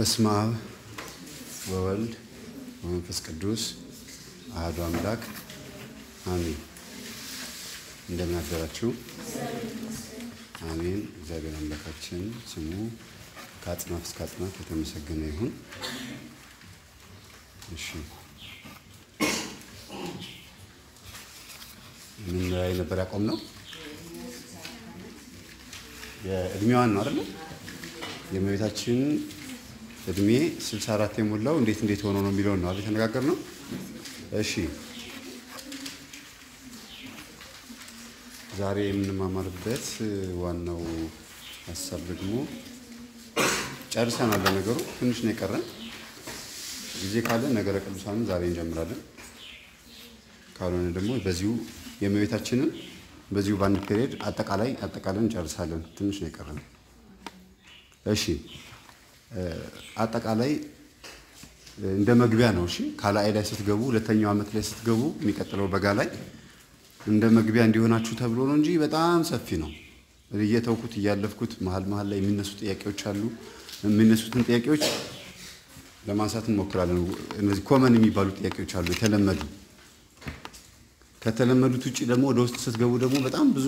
በስመ አብ ወወልድ ወመንፈስ ቅዱስ አሐዱ አምላክ አሜን። እንደምን አደራችሁ? አሜን። እግዚአብሔር አምላካችን ስሙ ከአጽናፍ እስከ አጽናፍ የተመሰገነ ይሁን። እሺ ምን ላይ ነበር ያቆምነው? የእድሜዋን ነው አይደለ? የእመቤታችን እድሜ 64 የሞላው እንዴት እንዴት ሆኖ ነው የሚለውን ነው አይደል የተነጋገርነው? እሺ ዛሬ የምንማማርበት ዋናው ሀሳብ ደግሞ ጨርሰናል። ለነገሩ ትንሽ ነው የቀረን። ጊዜ ካለ ነገረ ቅዱሳንን ዛሬ እንጀምራለን። ካልሆነ ደግሞ በዚሁ የእመቤታችንን በዚሁ በአንድ ፔሪየድ አጠቃላይ አጠቃላይ እንጨርሳለን። ትንሽ ነው የቀረን። እሺ አጠቃላይ እንደ መግቢያ ነው። እሺ ካላይ ላይ ስትገቡ ሁለተኛው ዓመት ላይ ስትገቡ የሚቀጥለው በጋ ላይ እንደ መግቢያ እንዲሆናችሁ ተብሎ ነው እንጂ በጣም ሰፊ ነው። እየተውኩት እያለፍኩት መሀል መሀል ላይ የሚነሱ ጥያቄዎች አሉ። የሚነሱትን ጥያቄዎች ለማንሳት እንሞክራለን። እነዚህ ኮመን የሚባሉ ጥያቄዎች አሉ የተለመዱ ከተለመዱት ውጭ ደግሞ ወደ ውስጥ ስትገቡ ደግሞ በጣም ብዙ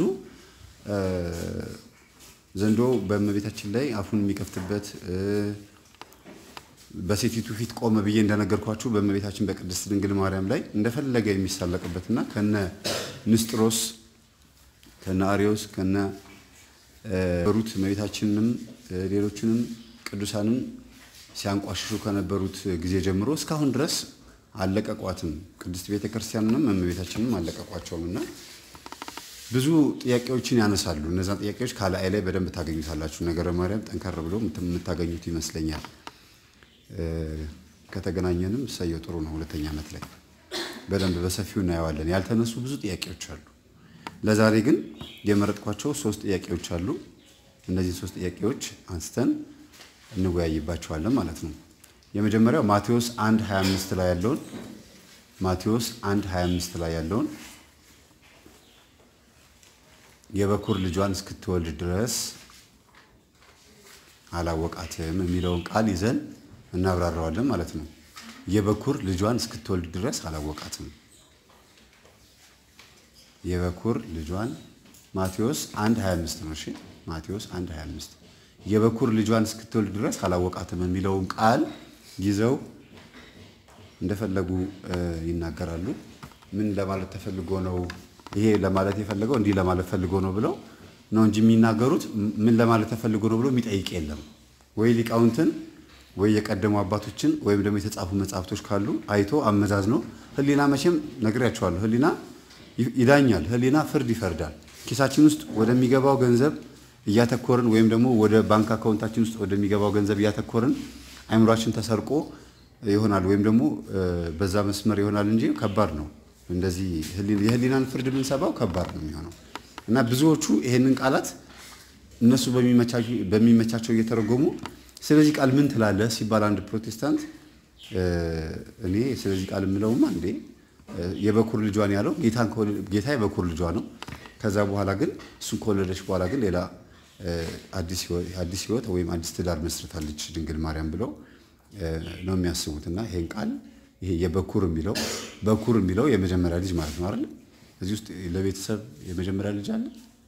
ዘንዶ በእመቤታችን ላይ አፉን የሚከፍትበት በሴቲቱ ፊት ቆመ ብዬ እንደነገርኳችሁ በእመቤታችን በቅድስት ድንግል ማርያም ላይ እንደፈለገ የሚሳለቅበትና ከነ ንስጥሮስ ከነ አሪዮስ ከነ ሩት እመቤታችንንም ሌሎችንም ቅዱሳንም ሲያንቋሽሹ ከነበሩት ጊዜ ጀምሮ እስካሁን ድረስ አለቀቋትም። ቅድስት ቤተ ክርስቲያንንም እመቤታችንም አለቀቋቸውም እና ብዙ ጥያቄዎችን ያነሳሉ። እነዛን ጥያቄዎች ካላይ ላይ በደንብ ታገኙታላችሁ። ነገረ ማርያም ጠንከር ብሎ የምታገኙት ይመስለኛል። ከተገናኘንም እሰየው ጥሩ ነው። ሁለተኛ ዓመት ላይ በደንብ በሰፊው እናየዋለን። ያልተነሱ ብዙ ጥያቄዎች አሉ። ለዛሬ ግን የመረጥኳቸው ሶስት ጥያቄዎች አሉ። እነዚህን ሶስት ጥያቄዎች አንስተን እንወያይባቸዋለን ማለት ነው። የመጀመሪያው ማቴዎስ 1 25 ላይ ያለውን ማቴዎስ 1 25 ላይ ያለውን የበኩር ልጇን እስክትወልድ ድረስ አላወቃትም የሚለውን ቃል ይዘን እናብራራዋለን ማለት ነው። የበኩር ልጇን እስክትወልድ ድረስ አላወቃትም። የበኩር ልጇን ማቴዎስ 1 25 ነው። እሺ ማቴዎስ 1 25 የበኩር ልጇን እስክትወልድ ድረስ አላወቃትም የሚለውን ቃል ይዘው እንደፈለጉ ይናገራሉ። ምን ለማለት ተፈልጎ ነው ይሄ ለማለት የፈለገው እንዲህ ለማለት ፈልጎ ነው ብለው ነው እንጂ የሚናገሩት ምን ለማለት ተፈልጎ ነው ብሎ የሚጠይቅ የለም። ወይ ሊቃውንትን ወይ የቀደሙ አባቶችን ወይም ደግሞ የተጻፉ መጽሐፍቶች ካሉ አይቶ አመዛዝ ነው። ሕሊና መቼም ነግሬያቸዋለሁ። ሕሊና ይዳኛል። ሕሊና ፍርድ ይፈርዳል። ኪሳችን ውስጥ ወደሚገባው ገንዘብ እያተኮርን ወይም ደግሞ ወደ ባንክ አካውንታችን ውስጥ ወደሚገባው ገንዘብ እያተኮርን አይምሯችን ተሰርቆ ይሆናል ወይም ደግሞ በዛ መስመር ይሆናል እንጂ ከባድ ነው። እንደዚህ የህሊናን ፍርድ ብንሰባው ከባድ ነው የሚሆነው እና ብዙዎቹ ይሄንን ቃላት እነሱ በሚመቻቸው እየተረጎሙ ስለዚህ ቃል ምን ትላለህ ሲባል አንድ ፕሮቴስታንት እኔ ስለዚህ ቃል የምለውማ እንዴ የበኩር ልጇን ያለው ጌታ የበኩር ልጇ ነው። ከዛ በኋላ ግን እሱን ከወለደች በኋላ ግን ሌላ አዲስ ህይወት ወይም አዲስ ትዳር መስርታለች ድንግል ማርያም ብለው ነው የሚያስቡት እና ይሄን ቃል ይሄ የበኩር የሚለው በኩር የሚለው የመጀመሪያ ልጅ ማለት ነው አይደል? እዚህ ውስጥ ለቤተሰብ የመጀመሪያ ልጅ አለ።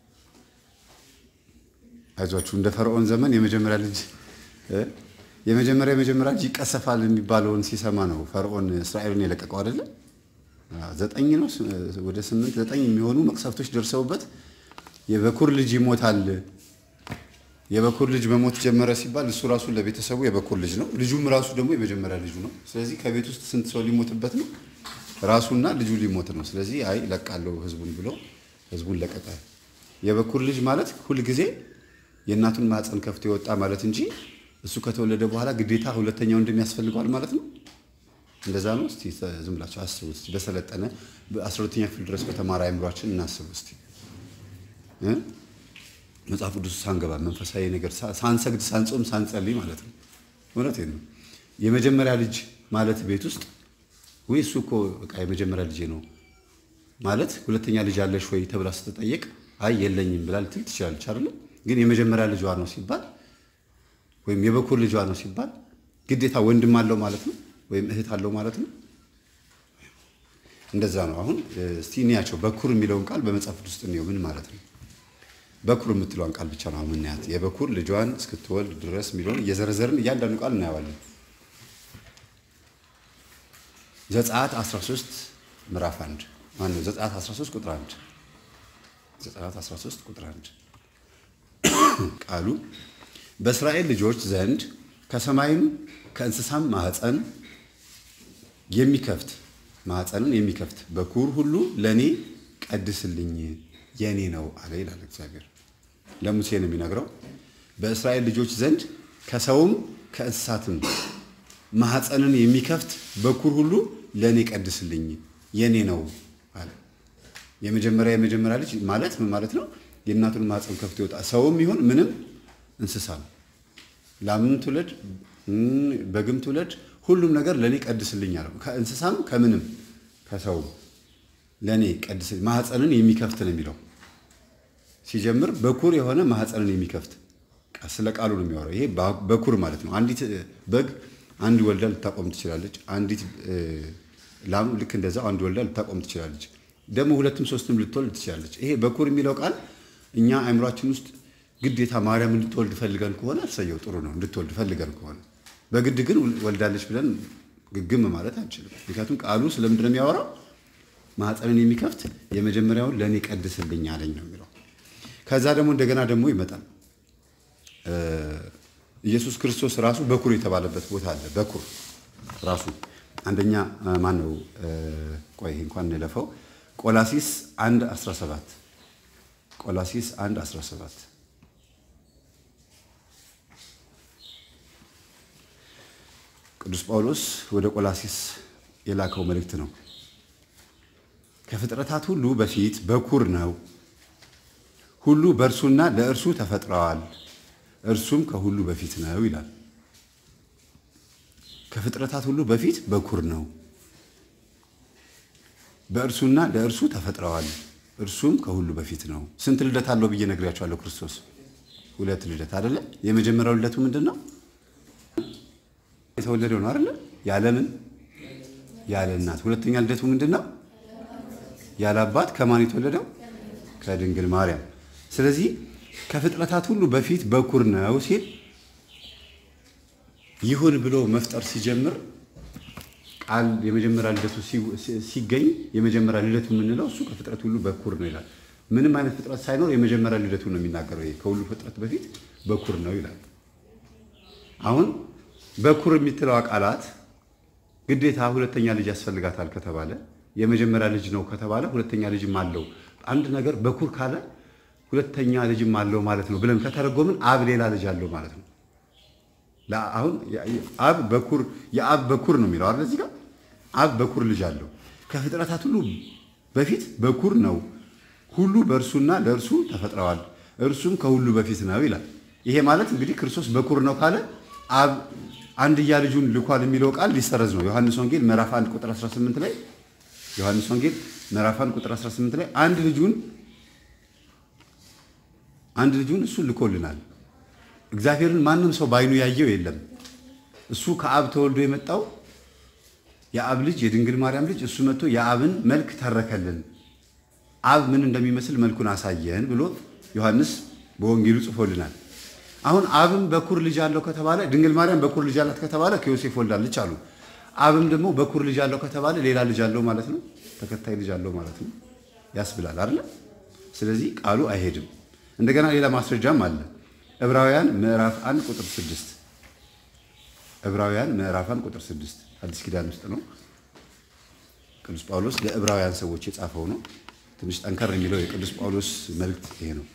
አይዟችሁ እንደ ፈርዖን ዘመን የመጀመሪያ ልጅ የመጀመሪያ የመጀመሪያ ልጅ ይቀሰፋል የሚባለውን ሲሰማ ነው ፈርዖን እስራኤልን የለቀቀው አይደለ? ዘጠኝ ነው ወደ ስምንት ዘጠኝ የሚሆኑ መቅሰፍቶች ደርሰውበት የበኩር ልጅ ይሞታል የበኩር ልጅ መሞት ጀመረ ሲባል እሱ ራሱ ለቤተሰቡ የበኩር ልጅ ነው። ልጁም ራሱ ደግሞ የመጀመሪያ ልጁ ነው። ስለዚህ ከቤት ውስጥ ስንት ሰው ሊሞትበት ነው? ራሱና ልጁ ሊሞት ነው። ስለዚህ አይ ለቃለሁ ህዝቡን ብሎ ህዝቡን ለቀቀ። የበኩር ልጅ ማለት ሁልጊዜ የእናቱን ማህፀን ከፍቶ የወጣ ማለት እንጂ እሱ ከተወለደ በኋላ ግዴታ ሁለተኛው እንደሚያስፈልገዋል ማለት ነው። እንደዛ ነው። እስቲ ዝም ብላችሁ አስቡ። እስቲ በሰለጠነ በአስራ ሁለተኛ ክፍል ድረስ በተማረ አይምሯችን እናስቡ እስቲ መጽሐፍ ቅዱስ ሳንገባ መንፈሳዊ ነገር ሳንሰግድ ሳንጾም ሳንጸልይ ማለት ነው። እውነቴን ነው። የመጀመሪያ ልጅ ማለት ቤት ውስጥ ወይ እሱ እኮ በቃ የመጀመሪያ ልጄ ነው ማለት ሁለተኛ ልጅ አለሽ ወይ ተብላ ስትጠየቅ አይ የለኝም ብላ ልትል ትችላለች አይደለ? ግን የመጀመሪያ ልጇ ነው ሲባል ወይም የበኩር ልጇ ነው ሲባል ግዴታ ወንድም አለው ማለት ነው ወይም እህት አለው ማለት ነው። እንደዛ ነው። አሁን እስቲ እንያቸው። በኩር የሚለውን ቃል በመጽሐፍ ቅዱስ ውስጥ እንየው ምን ማለት ነው። በኩር የምትለውን ቃል ብቻ ነው አሁን እናያት። የበኩር ልጇን እስክትወልድ ድረስ የሚለውን እየዘረዘርን እያንዳንዱ ቃል እናየዋለን። ዘጸአት 13 ምዕራፍ 1 ማነው? ዘጸአት 13 ቁጥር 1 ዘጸአት 13 ቁጥር 1 ቃሉ በእስራኤል ልጆች ዘንድ ከሰማይም ከእንስሳም ማህፀን የሚከፍት ማህፀንን የሚከፍት በኩር ሁሉ ለእኔ ቀድስልኝ የኔ ነው አለ ይላል እግዚአብሔር። ለሙሴ ነው የሚነግረው። በእስራኤል ልጆች ዘንድ ከሰውም ከእንስሳትም ማህፀንን የሚከፍት በኩር ሁሉ ለእኔ ቀድስልኝ የኔ ነው አለ። የመጀመሪያ የመጀመሪያ ልጅ ማለት ምን ማለት ነው? የእናቱን ማህፀን ከፍቶ ይወጣ ሰውም ይሁን ምንም እንስሳ ነው። ላምም ትውለድ በግም ትውለድ ሁሉም ነገር ለእኔ ቀድስልኝ አለው። ከእንስሳም ከምንም ከሰውም ለእኔ ቀድስ ማህፀንን የሚከፍት ነው የሚለው ሲጀምር በኩር የሆነ ማህፀንን የሚከፍት ስለ ቃሉ ነው የሚያወራው። ይሄ በኩር ማለት ነው። አንዲት በግ አንድ ወልዳ ልታቆም ትችላለች። አንዲት ላም ልክ እንደዛው አንድ ወልዳ ልታቆም ትችላለች። ደግሞ ሁለትም ሶስትም ልትወልድ ትችላለች። ይሄ በኩር የሚለው ቃል እኛ አእምሯችን ውስጥ ግዴታ ማርያም እንድትወልድ ፈልገን ከሆነ እሰየው ጥሩ ነው፣ እንድትወልድ ፈልገን ከሆነ በግድ ግን ወልዳለች ብለን ግግም ማለት አንችልም። ምክንያቱም ቃሉ ስለምንድን ነው የሚያወራው? ማህፀንን የሚከፍት የመጀመሪያውን ለእኔ ቀድስልኝ አለኝ ነው የሚለው። ከዛ ደግሞ እንደገና ደግሞ ይመጣል። ኢየሱስ ክርስቶስ ራሱ በኩር የተባለበት ቦታ አለ። በኩር ራሱ አንደኛ ማን ነው? ቆይ እንኳን እንለፈው። ቆላሲስ 1 17 ቆላሲስ 1 17 ቅዱስ ጳውሎስ ወደ ቆላሲስ የላከው መልእክት ነው። ከፍጥረታት ሁሉ በፊት በኩር ነው። ሁሉ በእርሱና ለእርሱ ተፈጥረዋል፣ እርሱም ከሁሉ በፊት ነው ይላል። ከፍጥረታት ሁሉ በፊት በኩር ነው፣ በእርሱና ለእርሱ ተፈጥረዋል፣ እርሱም ከሁሉ በፊት ነው። ስንት ልደት አለው ብዬ ነግሬያቸዋለሁ። ክርስቶስ ሁለት ልደት አይደለ? የመጀመሪያው ልደቱ ምንድን ነው? የተወለደው ነው አይደለ? ያለምን ያለ እናት። ሁለተኛ ልደቱ ምንድን ነው? ያለ አባት ከማን የተወለደው? ከድንግል ማርያም። ስለዚህ ከፍጥረታት ሁሉ በፊት በኩር ነው ሲል ይሁን ብሎ መፍጠር ሲጀምር ቃል የመጀመሪያ ልደቱ ሲገኝ የመጀመሪያ ልደቱ የምንለው እሱ ከፍጥረት ሁሉ በኩር ነው ይላል። ምንም አይነት ፍጥረት ሳይኖር የመጀመሪያ ልደቱ ነው የሚናገረው። ይሄ ከሁሉ ፍጥረት በፊት በኩር ነው ይላል። አሁን በኩር የሚትለው ቃላት ግዴታ ሁለተኛ ልጅ ያስፈልጋታል ከተባለ የመጀመሪያ ልጅ ነው ከተባለ ሁለተኛ ልጅም አለው። አንድ ነገር በኩር ካለ ሁለተኛ ልጅም አለው ማለት ነው ብለን ከተረጎምን አብ ሌላ ልጅ አለው ማለት ነው። አሁን አብ በኩር የአብ በኩር ነው የሚለው አይደል? እዚህ ጋር አብ በኩር ልጅ አለው። ከፍጥረታት ሁሉ በፊት በኩር ነው። ሁሉ በእርሱና ለእርሱ ተፈጥረዋል፣ እርሱም ከሁሉ በፊት ነው ይላል። ይሄ ማለት እንግዲህ ክርስቶስ በኩር ነው ካለ አብ አንድያ ልጁን ልኳል የሚለው ቃል ሊሰረዝ ነው። ዮሐንስ ወንጌል ምዕራፍ 1 ቁጥር 18 ላይ ዮሐንስ ወንጌል ምዕራፍ 1 ቁጥር 18 ላይ አንድ ልጁን አንድ ልጁን እሱ ልኮልናል። እግዚአብሔርን ማንም ሰው ባይኑ ያየው የለም። እሱ ከአብ ተወልዶ የመጣው የአብ ልጅ የድንግል ማርያም ልጅ እሱ መጥቶ የአብን መልክ ተረከልን፣ አብ ምን እንደሚመስል መልኩን አሳየን ብሎ ዮሐንስ በወንጌሉ ጽፎልናል። አሁን አብም በኩር ልጅ አለው ከተባለ ድንግል ማርያም በኩር ልጅ አላት ከተባለ ከዮሴፍ ወልዳለች አሉ። አብም ደግሞ በኩር ልጅ አለው ከተባለ ሌላ ልጅ አለው ማለት ነው፣ ተከታይ ልጅ አለው ማለት ነው ያስብላል አይደለ? ስለዚህ ቃሉ አይሄድም። እንደገና ሌላ ማስረጃም አለ። ዕብራውያን ምዕራፍ 1 ቁጥር 6 ዕብራውያን ምዕራፍ 1 ቁጥር 6 አዲስ ኪዳን ውስጥ ነው። ቅዱስ ጳውሎስ ለዕብራውያን ሰዎች የጻፈው ነው። ትንሽ ጠንከር የሚለው የቅዱስ ጳውሎስ መልእክት ይሄ ነው።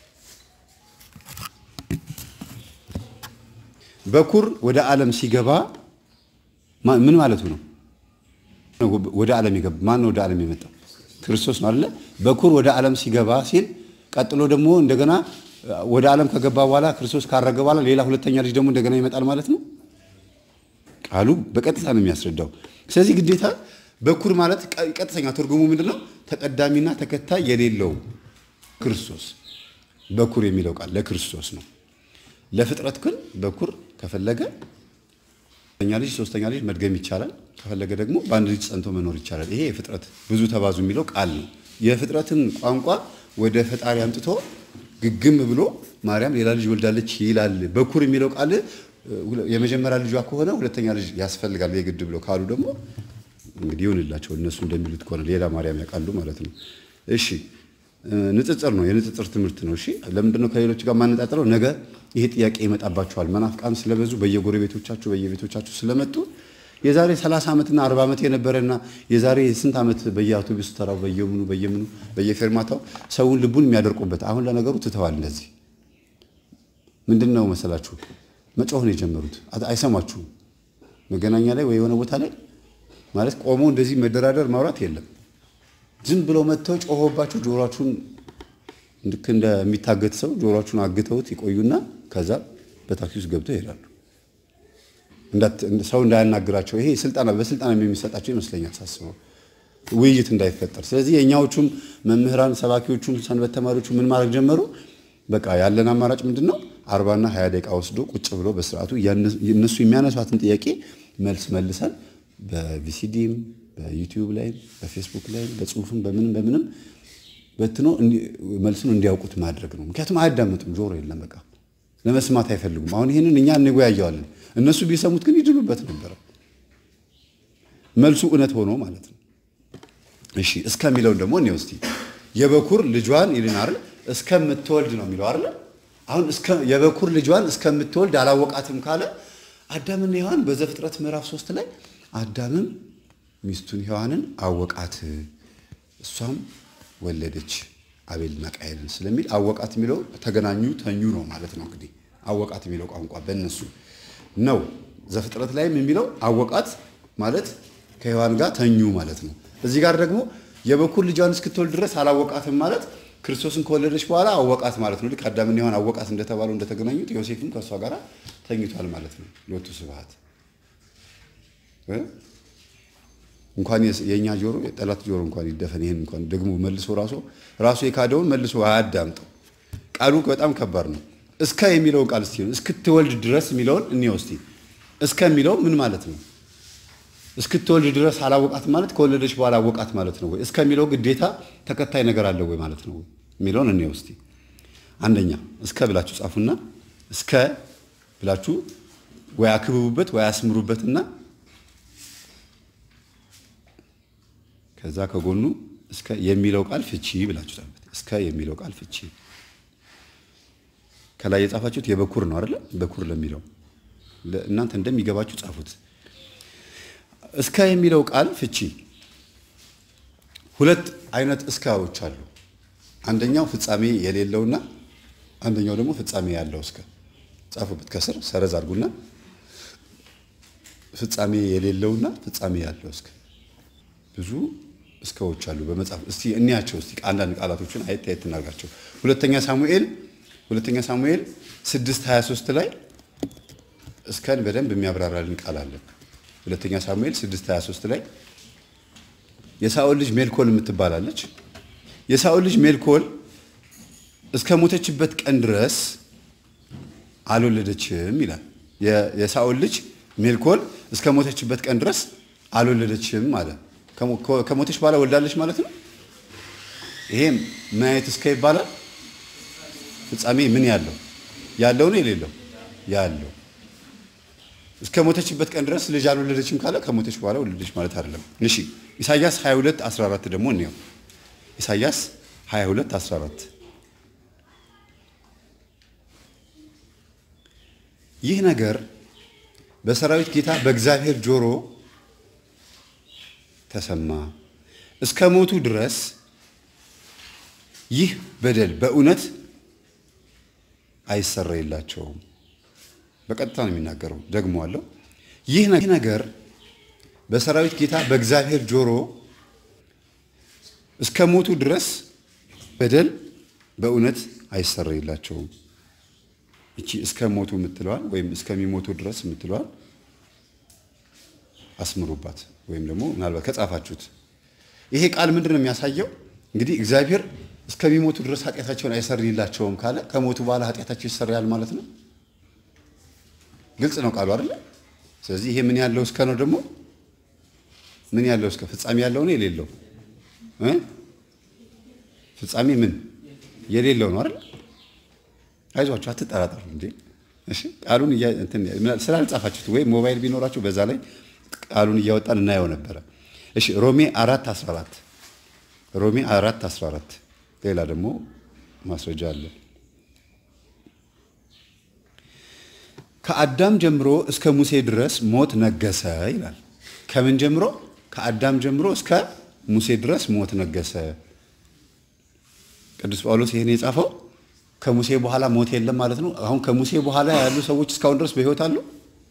በኩር ወደ ዓለም ሲገባ ምን ማለቱ ነው? ወደ ዓለም ይገባ ማን ነው? ወደ ዓለም የመጣው ክርስቶስ ነው አይደለ? በኩር ወደ ዓለም ሲገባ ሲል ቀጥሎ ደግሞ እንደገና ወደ ዓለም ከገባ በኋላ ክርስቶስ ካረገ በኋላ ሌላ ሁለተኛ ልጅ ደግሞ እንደገና ይመጣል ማለት ነው። ቃሉ በቀጥታ ነው የሚያስረዳው። ስለዚህ ግዴታ በኩር ማለት ቀጥተኛ ትርጉሙ ምንድን ነው? ተቀዳሚና ተከታይ የሌለው ክርስቶስ። በኩር የሚለው ቃል ለክርስቶስ ነው። ለፍጥረት ግን በኩር ከፈለገ ሶስተኛ ልጅ ሶስተኛ ልጅ መድገም ይቻላል። ከፈለገ ደግሞ በአንድ ልጅ ጸንቶ መኖር ይቻላል። ይሄ የፍጥረት ብዙ ተባዙ የሚለው ቃል ነው። የፍጥረትን ቋንቋ ወደ ፈጣሪ አምጥቶ ግግም ብሎ ማርያም ሌላ ልጅ ወልዳለች ይላል። በኩር የሚለው ቃል የመጀመሪያ ልጇ ከሆነ ሁለተኛ ልጅ ያስፈልጋል የግድ ብሎ ካሉ ደግሞ እንግዲህ ይሁንላቸው። እነሱ እንደሚሉት ከሆነ ሌላ ማርያም ያውቃሉ ማለት ነው። እሺ ንጽጽር ነው፣ የንጽጽር ትምህርት ነው። እሺ ለምንድን ነው ከሌሎች ጋር ማነጣጥረው? ነገ ይሄ ጥያቄ ይመጣባቸዋል። መናፍቃን ስለበዙ በየጎረቤቶቻችሁ በየቤቶቻችሁ ስለመጡ የዛሬ 30 ዓመትና 40 ዓመት የነበረና የዛሬ ስንት ዓመት በየአውቶቡስ ተራው በየምኑ በየምኑ በየፌርማታው ሰውን ልቡን የሚያደርቁበት አሁን ለነገሩ ትተዋል። እንደዚህ ምንድን ነው መሰላችሁ መጮህን የጀመሩት አይሰማችሁም። መገናኛ ላይ ወይ የሆነ ቦታ ላይ ማለት ቆሞ እንደዚህ መደራደር ማውራት የለም። ዝም ብለው መጥተው ጮሆባችሁ ጆሮአችሁን ልክ እንደሚታገት ሰው ጆሮአችሁን አግተውት ይቆዩና ከዛ በታክሲ ውስጥ ገብተው ይሄዳሉ። ሰው እንዳያናግራቸው ይሄ ስልጠና በስልጠና የሚሰጣቸው ይመስለኛል ሳስበው ውይይት እንዳይፈጠር። ስለዚህ የእኛዎቹም መምህራን ሰባኪዎቹም ሰንበት ተማሪዎቹ ምን ማድረግ ጀመሩ? በቃ ያለን አማራጭ ምንድን ነው? አርባና ሀያ ደቂቃ ወስዶ ቁጭ ብሎ በስርዓቱ እነሱ የሚያነሷትን ጥያቄ መልስ መልሰን በቪሲዲም በዩቲዩብ ላይ በፌስቡክ ላይ በጽሁፍም በምንም በምንም በትኖ መልሱን እንዲያውቁት ማድረግ ነው። ምክንያቱም አያዳምጡም፣ ጆሮ የለም፣ በቃ ለመስማት አይፈልጉም። አሁን ይህንን እኛ እንወያየዋለን፣ እነሱ ቢሰሙት ግን ይድኑበት ነበረ። መልሱ እውነት ሆኖ ማለት ነው። እሺ እስከሚለውን ደግሞ እኔ ውስቲ የበኩር ልጇን ይልን አይደል እስከምትወልድ ነው የሚለው አይደል አሁን የበኩር ልጇን እስከምትወልድ አላወቃትም ካለ አዳምና ሔዋን በዘፍጥረት ምዕራፍ ሶስት ላይ አዳምም ሚስቱን ሔዋንን አወቃት እሷም ወለደች አቤልና ቃየልን ስለሚል አወቃት የሚለው ተገናኙ ተኙ ነው ማለት ነው። እንግዲህ አወቃት የሚለው ቋንቋ በእነሱ ነው። ዘፍጥረት ላይም የሚለው አወቃት ማለት ከሔዋን ጋር ተኙ ማለት ነው። እዚህ ጋር ደግሞ የበኩር ልጇን እስክትወልድ ድረስ አላወቃትም ማለት ክርስቶስን ከወለደች በኋላ አወቃት ማለት ነው። ልክ አዳምና ሔዋን አወቃት እንደተባለው እንደተገናኙት ዮሴፍም ከእሷ ጋር ተኝቷል ማለት ነው። ሎቱ ስብሐት እንኳን የእኛ ጆሮ የጠላት ጆሮ እንኳን ይደፈን። ይህን እንኳን ደግሞ መልሶ ራሱ ራሱ የካደውን መልሶ አያዳምጠው። ቃሉ በጣም ከባድ ነው። እስከ የሚለውን ቃል እስቲ እስክትወልድ ድረስ የሚለውን እኔ ውስቲ እስከ የሚለው ምን ማለት ነው? እስክትወልድ ድረስ አላወቃት ማለት ከወለደች በኋላ አወቃት ማለት ነው ወይ? እስከ የሚለው ግዴታ ተከታይ ነገር አለው ወይ ማለት ነው የሚለውን እኔ ውስቲ አንደኛ እስከ ብላችሁ ጻፉና እስከ ብላችሁ ወይ አክብቡበት ወይ አስምሩበትና ከዛ ከጎኑ እስከ የሚለው ቃል ፍቺ ብላችሁ ጻፉት። እስከ የሚለው ቃል ፍቺ ከላይ የጻፋችሁት የበኩር ነው አይደለ? በኩር ለሚለው እናንተ እንደሚገባችሁ ጻፉት። እስከ የሚለው ቃል ፍቺ ሁለት አይነት እስካዎች አሉ። አንደኛው ፍጻሜ የሌለውና አንደኛው ደግሞ ፍጻሜ ያለው እስከ ጻፉበት። ከስር ሰረዝ አድርጉና ፍጻሜ የሌለውና ፍጻሜ ያለው እስከ ብዙ እስከዎች አሉ በመጽሐፍ እስቲ እንያቸው። እስቲ አንዳንድ ቃላቶችን አየት አየት እናርጋቸው። ሁለተኛ ሳሙኤል ሁለተኛ ሳሙኤል 6:23 ላይ እስከን በደንብ የሚያብራራልን ቃል አለ። ሁለተኛ ሳሙኤል 6:23 ላይ የሳኦል ልጅ ሜልኮል የምትባላለች የሳኦል ልጅ ሜልኮል እስከ ሞተችበት ቀን ድረስ አልወለደችም ይላል። የሳኦል ልጅ ሜልኮል እስከ ሞተችበት ቀን ድረስ አልወለደችም አለ። ከሞተች በኋላ ወልዳለች ማለት ነው። ይሄም ምን አይነት እስከ ይባላል? ፍጻሜ ምን ያለው ያለው ነው የሌለው ያለው እስከ ሞተችበት ቀን ድረስ ልጅ አልወለደችም ካለ ከሞተች በኋላ ወለደች ማለት አይደለም። እሺ ኢሳያስ 22 14 ደግሞ እንየው። ኢሳያስ 22 14 ይህ ነገር በሰራዊት ጌታ በእግዚአብሔር ጆሮ ተሰማ፣ እስከ ሞቱ ድረስ ይህ በደል በእውነት አይሰረይላቸውም። በቀጥታ ነው የሚናገረው። ደግሞ አለው ይህ ነገር በሰራዊት ጌታ በእግዚአብሔር ጆሮ እስከ ሞቱ ድረስ በደል በእውነት አይሰረይላቸውም። እቺ እስከ ሞቱ የምትለዋል ወይም እስከሚሞቱ ድረስ የምትለዋል አስምሩባት፣ ወይም ደግሞ ምናልባት ከጻፋችሁት ይሄ ቃል ምንድን ነው የሚያሳየው? እንግዲህ እግዚአብሔር እስከሚሞቱ ድረስ ኃጢአታቸውን አይሰርይላቸውም ካለ ከሞቱ በኋላ ኃጢአታቸው ይሰረያል ማለት ነው። ግልጽ ነው ቃሉ አይደለ? ስለዚህ ይሄ ምን ያለው እስከ ነው ደግሞ ምን ያለው እስከ ፍጻሜ ያለው ነው የሌለው እ ፍጻሜ ምን የሌለው ነው አይደል? አይዟችሁ አትጠራጠሩ እንዴ። እሺ ቃሉን ስላልጻፋችሁት ወይም ሞባይል ቢኖራችሁ በዛ ላይ ቃሉን እያወጣን እናየው ነበረ። እሺ ሮሜ አራት 14 ሮሜ አራት 14 ሌላ ደግሞ ማስረጃ አለ። ከአዳም ጀምሮ እስከ ሙሴ ድረስ ሞት ነገሰ ይላል። ከምን ጀምሮ? ከአዳም ጀምሮ እስከ ሙሴ ድረስ ሞት ነገሰ። ቅዱስ ጳውሎስ ይህን የጻፈው ከሙሴ በኋላ ሞት የለም ማለት ነው። አሁን ከሙሴ በኋላ ያሉ ሰዎች እስካሁን ድረስ በሕይወት አሉ።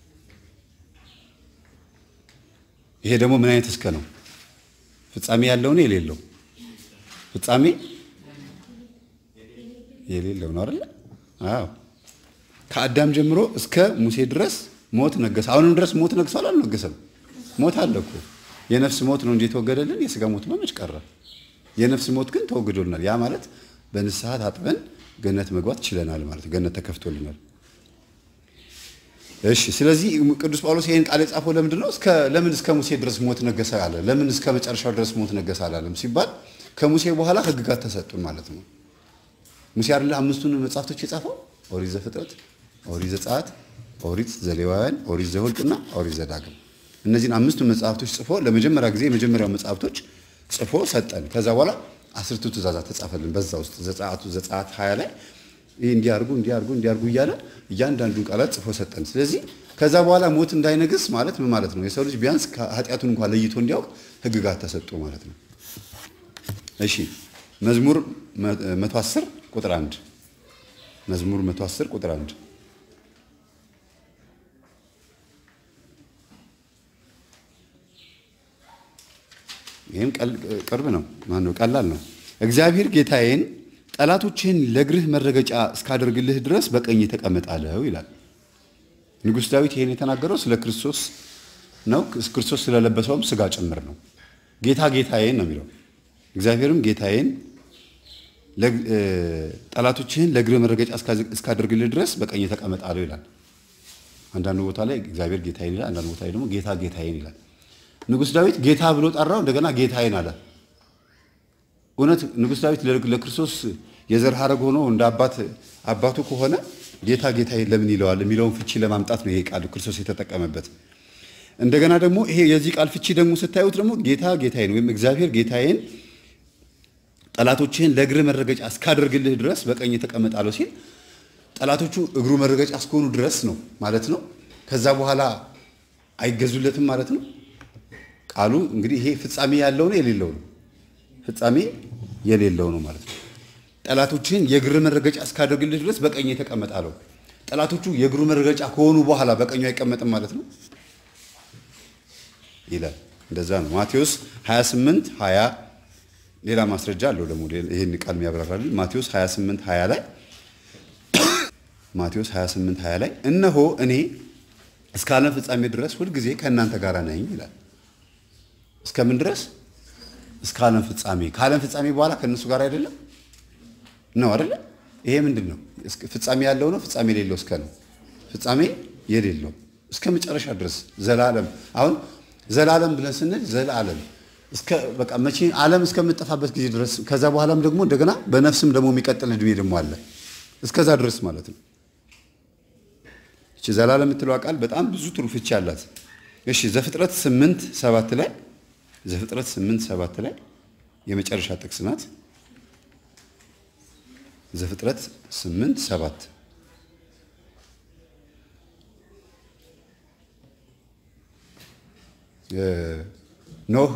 ይሄ ደግሞ ምን አይነት እስከ ነው? ፍጻሜ ያለው ነው የሌለው? ፍጻሜ የሌለው ነው አይደል? አዎ። ከአዳም ጀምሮ እስከ ሙሴ ድረስ ሞት ነገሰ። አሁንም ድረስ ሞት ነግሷል አልነገሰም? ሞት አለ እኮ። የነፍስ ሞት ነው እንጂ የተወገደልን የስጋ ሞት መች ቀረ? የነፍስ ሞት ግን ተወግዶልናል። ያ ማለት በንስሐ ታጥበን ገነት መግባት ችለናል ማለት ገነት ተከፍቶልናል። እሺ ስለዚህ ቅዱስ ጳውሎስ ይህን ቃል የጻፈው ለምንድን ነው? እስከ ለምን እስከ ሙሴ ድረስ ሞት ነገሰ አለ? ለምን እስከ መጨረሻው ድረስ ሞት ነገሰ አላለም ሲባል ከሙሴ በኋላ ሕግጋት ተሰጡን ማለት ነው። ሙሴ አይደለ አምስቱን መጽሐፍቶች የጻፈው ኦሪት ዘፍጥረት፣ ኦሪት ዘጸአት፣ ኦሪት ዘሌዋውያን፣ ኦሪት ዘኍልቍና ኦሪት ዘዳግም። እነዚህን አምስቱን መጽሐፍቶች ጽፎ ለመጀመሪያ ጊዜ የመጀመሪያው መጽሐፍቶች ጽፎ ሰጠን። ከዛ በኋላ አስርቱ ትእዛዛት ተጻፈልን። በዛ ውስጥ ዘጸአቱ ዘጸአት ሀያ ላይ ይህ እንዲያርጉ እንዲያርጉ እንዲያርጉ እያለ እያንዳንዱን ቃላት ጽፎ ሰጠን። ስለዚህ ከዛ በኋላ ሞት እንዳይነግስ ማለት ምን ማለት ነው? የሰው ልጅ ቢያንስ ኃጢአቱን እንኳን ለይቶ እንዲያውቅ ህግጋት ተሰጡ ማለት ነው። እሺ መዝሙር 110 ቁጥር 1 መዝሙር 110 ቁጥር 1 ይህም ቅርብ ነው። ማነው ቀላል ነው። እግዚአብሔር ጌታዬን ጠላቶችህን ለእግርህ መረገጫ እስካደርግልህ ድረስ በቀኝ ተቀመጥ አለው ይላል። ንጉሥ ዳዊት ይህን የተናገረው ስለ ክርስቶስ ነው። ክርስቶስ ስለለበሰውም ስጋ ጭምር ነው። ጌታ ጌታዬን ነው የሚለው። እግዚአብሔርም ጌታዬን ጠላቶችህን ለእግርህ መረገጫ እስካደርግልህ ድረስ በቀኝ ተቀመጥ አለው ይላል። አንዳንዱ ቦታ ላይ እግዚአብሔር ጌታዬን ይላል። አንዳንዱ ቦታ ላይ ደግሞ ጌታ ጌታዬን ይላል። ንጉሥ ዳዊት ጌታ ብሎ ጠራው፣ እንደገና ጌታዬን አለ። እውነት ንጉሥ ዳዊት ለክርስቶስ የዘር ሐረግ ሆኖ እንደ አባት አባቱ ከሆነ ጌታ ጌታዬን ለምን ይለዋል የሚለውን ፍቺ ለማምጣት ነው ይሄ ቃል ክርስቶስ የተጠቀመበት። እንደገና ደግሞ ይሄ የዚህ ቃል ፍቺ ደግሞ ስታዩት ደግሞ ጌታ ጌታዬን ወይም እግዚአብሔር ጌታዬን ጠላቶችህን ለእግር መረገጫ እስካደርግልህ ድረስ በቀኝ ተቀመጣለሁ ሲል ጠላቶቹ እግሩ መረገጫ እስከሆኑ ድረስ ነው ማለት ነው። ከዛ በኋላ አይገዙለትም ማለት ነው። ቃሉ እንግዲህ ይሄ ፍጻሜ ያለው ነው የሌለው ነው? ፍጻሜ የሌለው ነው ማለት ነው። ጠላቶችህን የእግር መረገጫ እስካደርግልህ ድረስ በቀኝ ተቀመጣለሁ። ጠላቶቹ የእግሩ መረገጫ ከሆኑ በኋላ በቀኙ አይቀመጥም ማለት ነው ይላል። እንደዛ ነው። ማቴዎስ 28 20 ሌላ ማስረጃ አለው ደግሞ ይህን ቃል የሚያብራራልን ማቴዎስ 28 20 ላይ ማቴዎስ 28 20 ላይ እነሆ እኔ እስከ ዓለም ፍጻሜ ድረስ ሁልጊዜ ከእናንተ ጋር ነኝ ይላል። እስከምን ድረስ? እስከ ዓለም ፍጻሜ። ከዓለም ፍጻሜ በኋላ ከእነሱ ጋር አይደለም ነው አይደለ? ይሄ ምንድን ነው? ፍጻሜ ያለው ነው፣ ፍጻሜ የሌለው እስከ ነው። ፍጻሜ የሌለው እስከ መጨረሻ ድረስ ዘላለም። አሁን ዘላለም ብለን ስንል ዘላለም እስከ በቃ መቼ ዓለም እስከምጠፋበት ጊዜ ድረስ ከዛ በኋላም ደግሞ እንደገና በነፍስም ደግሞ የሚቀጥል እድሜ ደግሞ አለ እስከዛ ድረስ ማለት ነው። እቺ ዘላለም የምትለዋ ቃል በጣም ብዙ ጥሩ ፍቺ አላት። እሺ ዘፍጥረት ስምንት ሰባት ላይ ዘፍጥረት ስምንት ሰባት ላይ የመጨረሻ ጥቅስ ናት። ዘፍጥረት ስምንት ሰባት ኖህ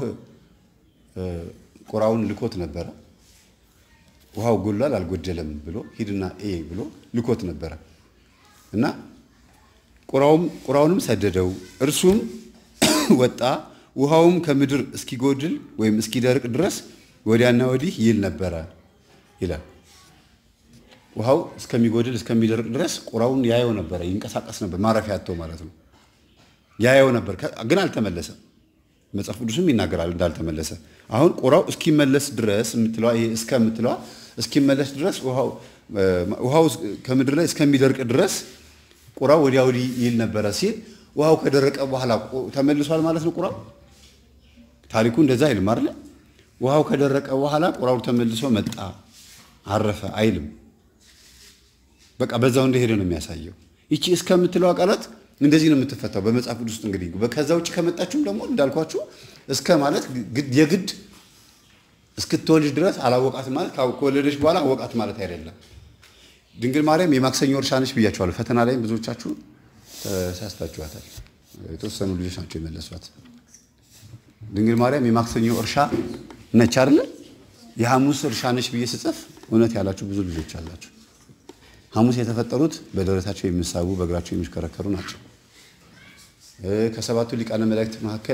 ቁራውን ልኮት ነበረ። ውሃው ጎሏል አልጎደለም ብሎ ሂድና ኤ ብሎ ልኮት ነበረ እና ቁራውንም ሰደደው። እርሱም ወጣ፣ ውሃውም ከምድር እስኪጎድል ወይም እስኪደርቅ ድረስ ወዲያና ወዲህ ይል ነበረ ይላል። ውሃው እስከሚጎድል እስከሚደርቅ ድረስ ቁራውን ያየው ነበረ፣ ይንቀሳቀስ ነበር፣ ማረፊያ አጥቶ ማለት ነው። ያየው ነበር፣ ግን አልተመለሰም። መጽሐፍ ቅዱስም ይናገራል እንዳልተመለሰ። አሁን ቁራው እስኪመለስ ድረስ የምትለዋ ይሄ እስከ የምትለዋ እስኪመለስ ድረስ ውሃው ከምድር ላይ እስከሚደርቅ ድረስ ቁራው ወዲያ ወዲህ ይል ነበረ ሲል ውሃው ከደረቀ በኋላ ተመልሷል ማለት ነው ቁራው። ታሪኩ እንደዛ አይልም አይደለ? ውሃው ከደረቀ በኋላ ቁራው ተመልሶ መጣ አረፈ አይልም። በቃ በዛው እንደሄደ ነው የሚያሳየው። ይቺ እስከምትለው ቃላት እንደዚህ ነው የምትፈታው በመጽሐፍ ቅዱስ ውስጥ እንግዲህ ከዛ ውጭ ከመጣችሁም ደግሞ እንዳልኳችሁ እስከ ማለት የግድ እስክትወልድ ድረስ አላወቃትም ማለት ከወለደች በኋላ አወቃት ማለት አይደለም። ድንግል ማርያም የማክሰኞ እርሻ ነች ብያችኋለሁ። ፈተና ላይም ብዙዎቻችሁ ተሳስታችኋታል። የተወሰኑ ልጆች ናቸው የመለሷት። ድንግል ማርያም የማክሰኞ እርሻ ነች አይደለ? የሐሙስ እርሻ ነች ብዬ ስጽፍ እውነት ያላችሁ ብዙ ልጆች አላችሁ። ሐሙስ የተፈጠሩት በደረታቸው የሚሳቡ በእግራቸው የሚሽከረከሩ ናቸው። ከሰባቱ ሊቃነ መላእክት መካከል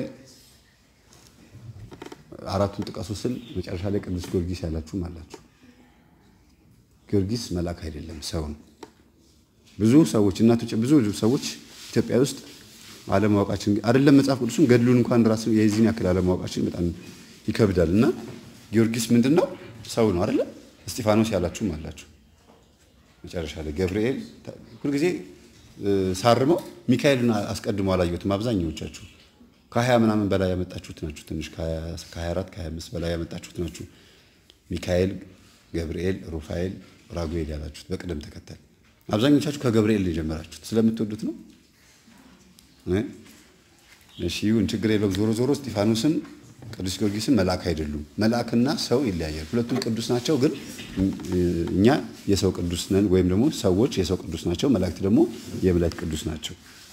አራቱን ጥቀሱ ስል መጨረሻ ላይ ቅዱስ ጊዮርጊስ ያላችሁም አላችሁ። ጊዮርጊስ መልአክ አይደለም፣ ሰው ነው። ብዙ ሰዎች እናቶች፣ ብዙ ሰዎች ኢትዮጵያ ውስጥ አለማወቃችን አይደለም መጽሐፍ ቅዱስን ገድሉን እንኳን ራሱ የዚህን ያክል አለማወቃችን በጣም ይከብዳል። እና ጊዮርጊስ ምንድን ነው? ሰው ነው አይደለ? እስጢፋኖስ ያላችሁም አላችሁ። መጨረሻ ላይ ገብርኤል ሁልጊዜ ሳርመው ሚካኤልን አስቀድሞ አላየሁትም። አብዛኛዎቻችሁ ከሀያ ምናምን በላይ ያመጣችሁት ናችሁ። ትንሽ ከ24 ከ25 በላይ ያመጣችሁት ናችሁ። ሚካኤል፣ ገብርኤል፣ ሩፋኤል፣ ራጉኤል ያላችሁት በቅደም ተከተል። አብዛኞቻችሁ ከገብርኤል ነው የጀመራችሁት። ስለምትወዱት ነው። እሺ ይሁን፣ ችግር የለውም። ዞሮ ዞሮ እስጢፋኖስም ቅዱስ ጊዮርጊስም መልአክ አይደሉም። መልአክና ሰው ይለያያል። ሁለቱም ቅዱስ ናቸው፣ ግን እኛ የሰው ቅዱስ ነን፣ ወይም ደግሞ ሰዎች የሰው ቅዱስ ናቸው፣ መላእክት ደግሞ የመላእክት ቅዱስ ናቸው።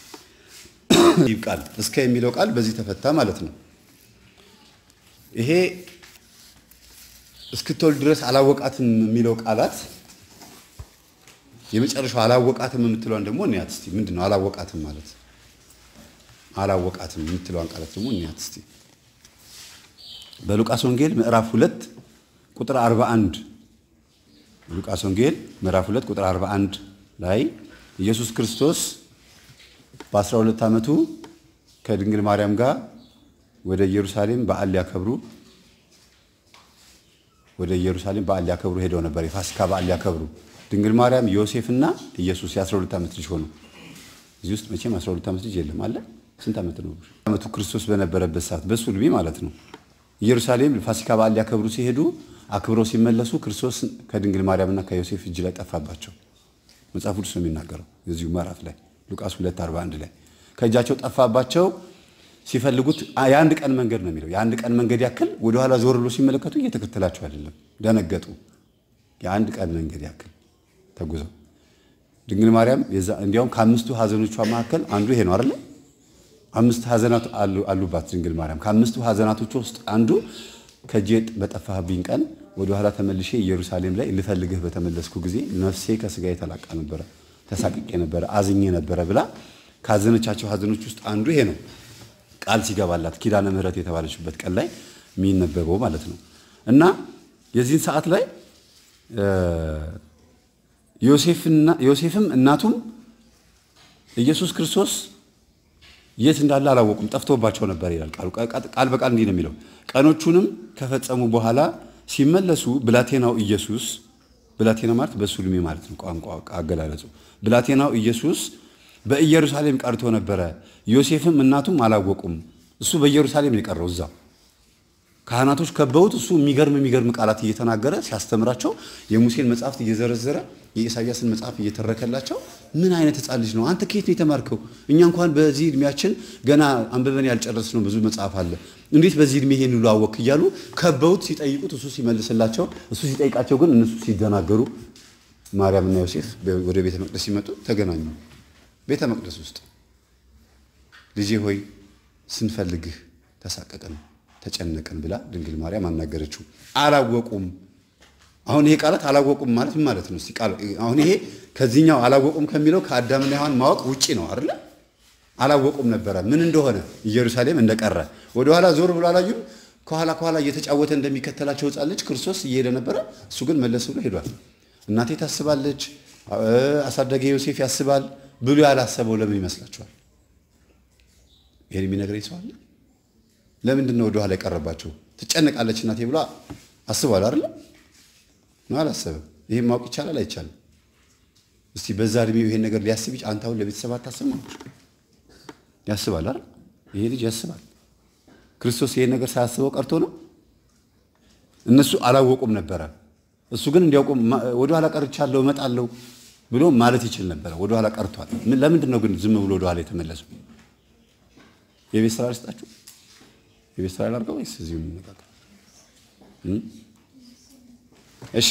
ቃል እስከ የሚለው ቃል በዚህ ተፈታ ማለት ነው። ይሄ እስክትወልድ ድረስ አላወቃትም የሚለው ቃላት የመጨረሻው አላወቃትም የምትለዋን ደግሞ እንያት እስቲ። ምንድን ነው አላወቃትም ማለት? አላወቃትም የምትለዋን ቃላት ደግሞ እንያት እስቲ። በሉቃስ ወንጌል ምዕራፍ 2 ቁጥር 41 ሉቃስ ወንጌል ምዕራፍ 2 ቁጥር 41 ላይ ኢየሱስ ክርስቶስ በ12 ዓመቱ ከድንግል ማርያም ጋር ወደ ኢየሩሳሌም በዓል ሊያከብሩ ወደ ኢየሩሳሌም በዓል ሊያከብሩ ሄደው ነበር። የፋሲካ በዓል ሊያከብሩ ድንግል ማርያም፣ ዮሴፍና ኢየሱስ የ12 ዓመት ልጅ ሆኑ። እዚህ ውስጥ መቼም 12 ዓመት ልጅ የለም አለ። ስንት ዓመት ነው? ዓመቱ ክርስቶስ በነበረበት ሰዓት በሱ ዕድሜ ማለት ነው። ኢየሩሳሌም ፋሲካ በዓል ሊያከብሩ ሲሄዱ አክብረው ሲመለሱ ክርስቶስ ከድንግል ማርያምና ከዮሴፍ እጅ ላይ ጠፋባቸው። መጽሐፍ ቅዱስ ነው የሚናገረው የዚሁ ምዕራፍ ላይ ሉቃስ 241 ላይ ከእጃቸው ጠፋባቸው። ሲፈልጉት የአንድ ቀን መንገድ ነው የሚለው የአንድ ቀን መንገድ ያክል ወደኋላ ዞር ብሎ ሲመለከቱ እየተከተላቸው አይደለም፣ ደነገጡ። የአንድ ቀን መንገድ ያክል ተጉዘው ድንግል ማርያም እንዲያውም ከአምስቱ ሐዘኖቿ መካከል አንዱ ይሄ ነው አይደለ? አምስት ሐዘናት አሉባት ድንግል ማርያም። ከአምስቱ ሐዘናቶች ውስጥ አንዱ ከእጄ በጠፋህብኝ ቀን ወደኋላ ተመልሼ ኢየሩሳሌም ላይ ልፈልግህ በተመለስኩ ጊዜ ነፍሴ ከስጋዬ ተላቃ ነበረ፣ ተሳቅቄ ነበረ፣ አዝኜ ነበረ ብላ ካዘነቻቸው ሐዘኖች ውስጥ አንዱ ይሄ ነው። ቃል ሲገባላት ኪዳነ ምሕረት የተባለችበት ቀን ላይ የሚነበበው ማለት ነው። እና የዚህን ሰዓት ላይ ዮሴፍም እናቱም ኢየሱስ ክርስቶስ የት እንዳለ አላወቁም፣ ጠፍቶባቸው ነበር ይላል ቃሉ። ቃል በቃል እንዲህ ነው የሚለው። ቀኖቹንም ከፈጸሙ በኋላ ሲመለሱ ብላቴናው ኢየሱስ ብላቴና ማለት በሱ ዕድሜ ማለት ነው ቋንቋ አገላለጹ። ብላቴናው ኢየሱስ በኢየሩሳሌም ቀርቶ ነበረ። ዮሴፍም እናቱም አላወቁም። እሱ በኢየሩሳሌም ነው የቀረው እዛው ካህናቶች ከበውት እሱ የሚገርም የሚገርም ቃላት እየተናገረ ሲያስተምራቸው የሙሴን መጽሐፍት እየዘረዘረ የኢሳያስን መጽሐፍ እየተረከላቸው ምን አይነት ሕፃን ልጅ ነው አንተ ከየት ነው የተማርከው? እኛ እንኳን በዚህ እድሜያችን ገና አንብበን ያልጨረስነው ብዙ መጽሐፍ አለ። እንዴት በዚህ እድሜ ይሄን ሁሉ አወቅ? እያሉ ከበውት ሲጠይቁት እሱ ሲመልስላቸው፣ እሱ ሲጠይቃቸው ግን እነሱ ሲደናገሩ ማርያምና ዮሴፍ ወደ ቤተ መቅደስ ሲመጡ ተገናኙ። ቤተ መቅደስ ውስጥ ልጄ ሆይ ስንፈልግህ ተሳቀቅን ተጨነቅን ብላ ድንግል ማርያም አናገረችው። አላወቁም። አሁን ይሄ ቃላት አላወቁም ማለት ምን ማለት ነው? እስቲ ቃል አሁን ይሄ ከዚህኛው አላወቁም ከሚለው ከአዳምና ሔዋን ማወቅ ውጪ ነው አይደለ? አላወቁም ነበረ ምን እንደሆነ ኢየሩሳሌም እንደቀረ ወደኋላ ዞር ብሎ አላዩም። ከኋላ ከኋላ እየተጫወተ እንደሚከተላቸው ሕፃን ልጅ ክርስቶስ እየሄደ ነበረ። እሱ ግን መለስ ብሎ ሄዷል። እናቴ ታስባለች፣ አሳዳጊ ዮሴፍ ያስባል ብሎ ያላሰበው ለምን ይመስላችኋል? ይሄን የሚነግረኝ ሰው አለ? ለምንድን ነው ወደኋላ የቀረባቸው? ትጨነቃለች እናቴ ብሎ አስቧል አይደለ? ነው አላሰበም። ይሄን ማወቅ ይቻላል አይቻልም? እስቲ በዛ እድሜው ይሄን ነገር ሊያስብ አንተ አሁን ለቤተሰብ አታስብም? ያስባል አይደል? ይሄ ልጅ ያስባል። ክርስቶስ ይሄን ነገር ሳያስበው ቀርቶ ነው። እነሱ አላወቁም ነበረ። እሱ ግን እንዲያውቁ ወደኋላ ቀርቻለሁ እመጣለሁ ብሎ ማለት ይችል ነበረ። ወደኋላ ቀርቷል። ለምንድን ነው ግን ዝም ብሎ ወደኋላ የተመለሰው? የቤት ስራ ልስጣችሁ። የቤት ስራ ላድርገው ወይስ እዚሁ እንነጋገር? እሺ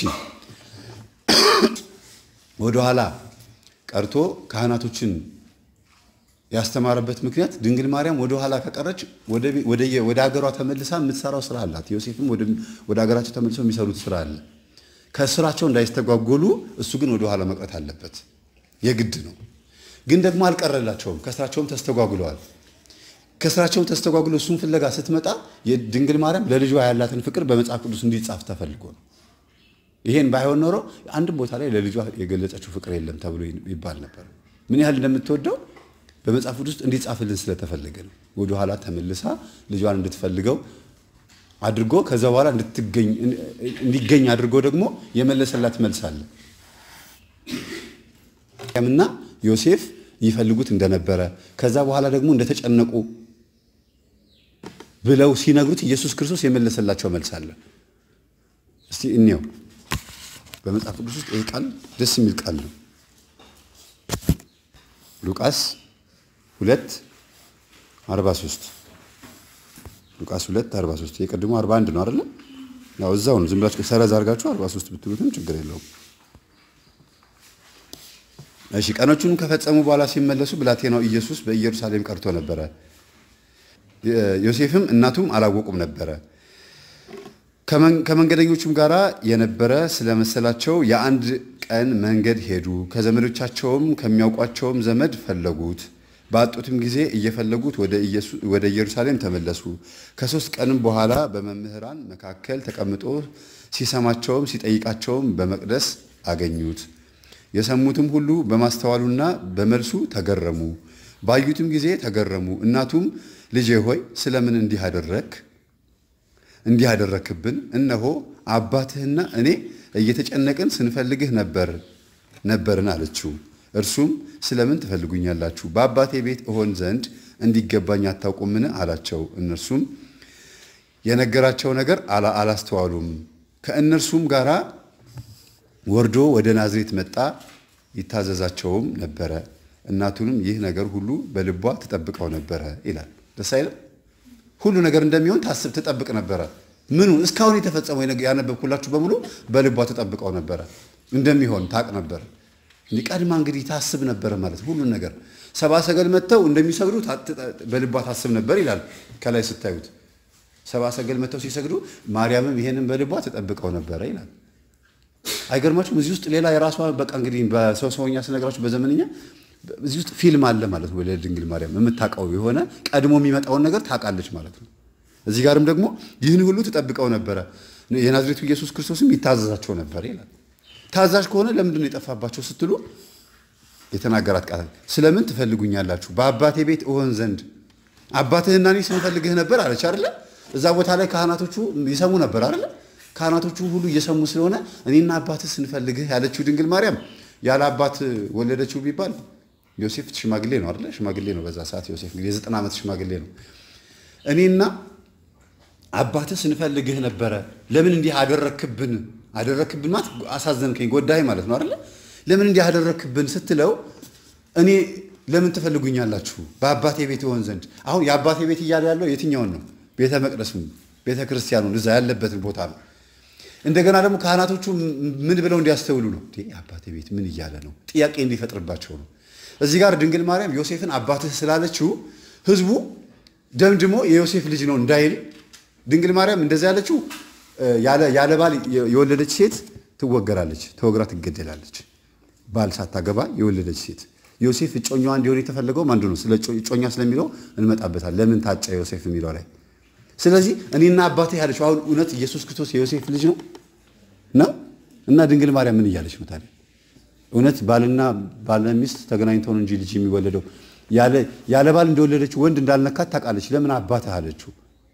ወደኋላ ቀርቶ ካህናቶችን ያስተማረበት ምክንያት ድንግል ማርያም ወደ ኋላ ከቀረች ወደ ሀገሯ ተመልሳ የምትሰራው ስራ አላት። ዮሴፍም ወደ ሀገራቸው ተመልሰው የሚሰሩት ስራ አለ። ከስራቸው እንዳይስተጓጎሉ እሱ ግን ወደ ኋላ መቅረት አለበት፣ የግድ ነው። ግን ደግሞ አልቀረላቸውም። ከስራቸውም ተስተጓጉለዋል። ከስራቸውም ተስተጓጉለው እሱን ፍለጋ ስትመጣ የድንግል ማርያም ለልጇ ያላትን ፍቅር በመጽሐፍ ቅዱስ እንዲጻፍ ተፈልጎ ነው። ይሄን ባይሆን ኖሮ አንድም ቦታ ላይ ለልጇ የገለጸችው ፍቅር የለም ተብሎ ይባል ነበር። ምን ያህል እንደምትወደው በመጽሐፍ ቅዱስ እንዲጻፍልን ስለተፈለገ ነው። ወደ ኋላ ተመልሳ ልጇን እንድትፈልገው አድርጎ ከዛ በኋላ እንዲገኝ አድርጎ ደግሞ የመለሰላት መልስ አለ። እና ዮሴፍ ይፈልጉት እንደነበረ ከዛ በኋላ ደግሞ እንደተጨነቁ ብለው ሲነግሩት ኢየሱስ ክርስቶስ የመለሰላቸው መልስ አለ። እስቲ እንየው። በመጽሐፍ ቅዱስ ውስጥ ይህ ቃል ደስ የሚል ቃል ነው። ሉቃስ ሁለት አርባ ሦስት ሉቃስ ሁለት አርባ ሦስት የቀድሞ አርባ አንድ ነው አይደለ? ያው እዛው ነው። ዝም ብላችሁ ሰረዝ አድርጋችሁ አርባ ሦስት ብትሉትም ችግር የለውም። እሺ ቀኖቹንም ከፈጸሙ በኋላ ሲመለሱ ብላቴናው ኢየሱስ በኢየሩሳሌም ቀርቶ ነበረ። ዮሴፍም እናቱም አላወቁም ነበረ። ከመንገደኞቹም ጋር የነበረ ስለመሰላቸው የአንድ ቀን መንገድ ሄዱ። ከዘመዶቻቸውም ከሚያውቋቸውም ዘመድ ፈለጉት። ባጡትም ጊዜ እየፈለጉት ወደ ኢየሩሳሌም ተመለሱ። ከሦስት ቀንም በኋላ በመምህራን መካከል ተቀምጦ ሲሰማቸውም ሲጠይቃቸውም በመቅደስ አገኙት። የሰሙትም ሁሉ በማስተዋሉና በመልሱ ተገረሙ። ባዩትም ጊዜ ተገረሙ። እናቱም ልጄ ሆይ ስለምን እንዲህ አደረክ እንዲህ አደረክብን? እነሆ አባትህና እኔ እየተጨነቅን ስንፈልግህ ነበር ነበርን አለችው። እርሱም ስለምን ትፈልጉኛላችሁ? በአባቴ ቤት እሆን ዘንድ እንዲገባኝ አታውቁምን? አላቸው። እነርሱም የነገራቸው ነገር አላስተዋሉም። ከእነርሱም ጋር ወርዶ ወደ ናዝሬት መጣ፣ ይታዘዛቸውም ነበረ። እናቱንም ይህ ነገር ሁሉ በልቧ ትጠብቀው ነበረ ይላል። ደስ አይልም? ሁሉ ነገር እንደሚሆን ታስብ ትጠብቅ ነበረ። ምኑ እስካሁን የተፈጸመው ያነበብኩላችሁ በሙሉ በልቧ ትጠብቀው ነበረ፣ እንደሚሆን ታቅ ነበር። ቀድማ እንግዲህ ታስብ ነበረ ማለት ሁሉን ነገር ሰባ ሰገል መጥተው እንደሚሰግዱ በልቧ ታስብ ነበር ይላል። ከላይ ስታዩት ሰባ ሰገል መጥተው ሲሰግዱ ማርያምም ይሄንን በልቧ ትጠብቀው ነበረ ይላል። አይገርማችሁም? እዚህ ውስጥ ሌላ የራሷ በቃ እንግዲህ በሰው ሰውኛ ስነግራችሁ በዘመንኛ እዚህ ውስጥ ፊልም አለ ማለት ነው። ለድንግል ማርያም የምታውቀው የሆነ ቀድሞ የሚመጣውን ነገር ታውቃለች ማለት ነው። እዚህ ጋርም ደግሞ ይህን ሁሉ ትጠብቀው ነበረ፣ የናዝሬቱ ኢየሱስ ክርስቶስም ይታዘዛቸው ነበር ይላል። ታዛዥ ከሆነ ለምንድን ነው የጠፋባቸው ስትሉ የተናገራት ቃል ስለምን ትፈልጉኛላችሁ? በአባቴ ቤት እሆን ዘንድ አባትህና እኔ ስንፈልግህ ነበር አለች አይደለ? እዛ ቦታ ላይ ካህናቶቹ ይሰሙ ነበር አይደለ? ካህናቶቹ ሁሉ እየሰሙ ስለሆነ እኔና አባትህ ስንፈልግህ ያለችው ድንግል ማርያም ያለ አባት ወለደችው ቢባል ዮሴፍ ሽማግሌ ነው አይደለ? ሽማግሌ ነው በዛ ሰዓት ዮሴፍ እንግዲህ የዘጠና ዓመት ሽማግሌ ነው። እኔና አባትህ ስንፈልግህ ነበረ። ለምን እንዲህ አደረክብን? አደረክብን ማለት አሳዘንከኝ፣ ጎዳይ ማለት ነው አይደለ? ለምን እንዲህ አደረክብን ስትለው እኔ ለምን ትፈልጉኛላችሁ? በአባቴ ቤት ይሆን ዘንድ። አሁን የአባቴ ቤት እያለ ያለው የትኛውን ነው? ቤተ መቅደሱን፣ ቤተ ክርስቲያኑን እዛ ያለበትን ቦታ ነው። እንደገና ደግሞ ካህናቶቹ ምን ብለው እንዲያስተውሉ ነው? የአባቴ ቤት ምን እያለ ነው? ጥያቄ እንዲፈጥርባቸው ነው። እዚህ ጋር ድንግል ማርያም ዮሴፍን አባትህ ስላለችው ህዝቡ ደምድሞ የዮሴፍ ልጅ ነው እንዳይል ድንግል ማርያም እንደዛ ያለችው ያለ ባል የወለደች ሴት ትወገራለች፣ ተወግራ ትገደላለች። ባል ሳታገባ የወለደች ሴት ዮሴፍ እጮኛዋ እንዲሆን የተፈለገው አንዱ ነው። ስለ እጮኛ ስለሚለው እንመጣበታል። ለምን ታጨ ዮሴፍ የሚለው ላይ ስለዚህ እኔና አባቴ ያለችው አሁን እውነት ኢየሱስ ክርስቶስ የዮሴፍ ልጅ ነው ነው እና ድንግል ማርያም ምን እያለች ነው ታዲያ? እውነት ባልና ባልና ሚስት ተገናኝተው ነው እንጂ ልጅ የሚወለደው ያለ ባል እንደወለደችው ወንድ እንዳልነካት ታውቃለች። ለምን አባትህ አለችው?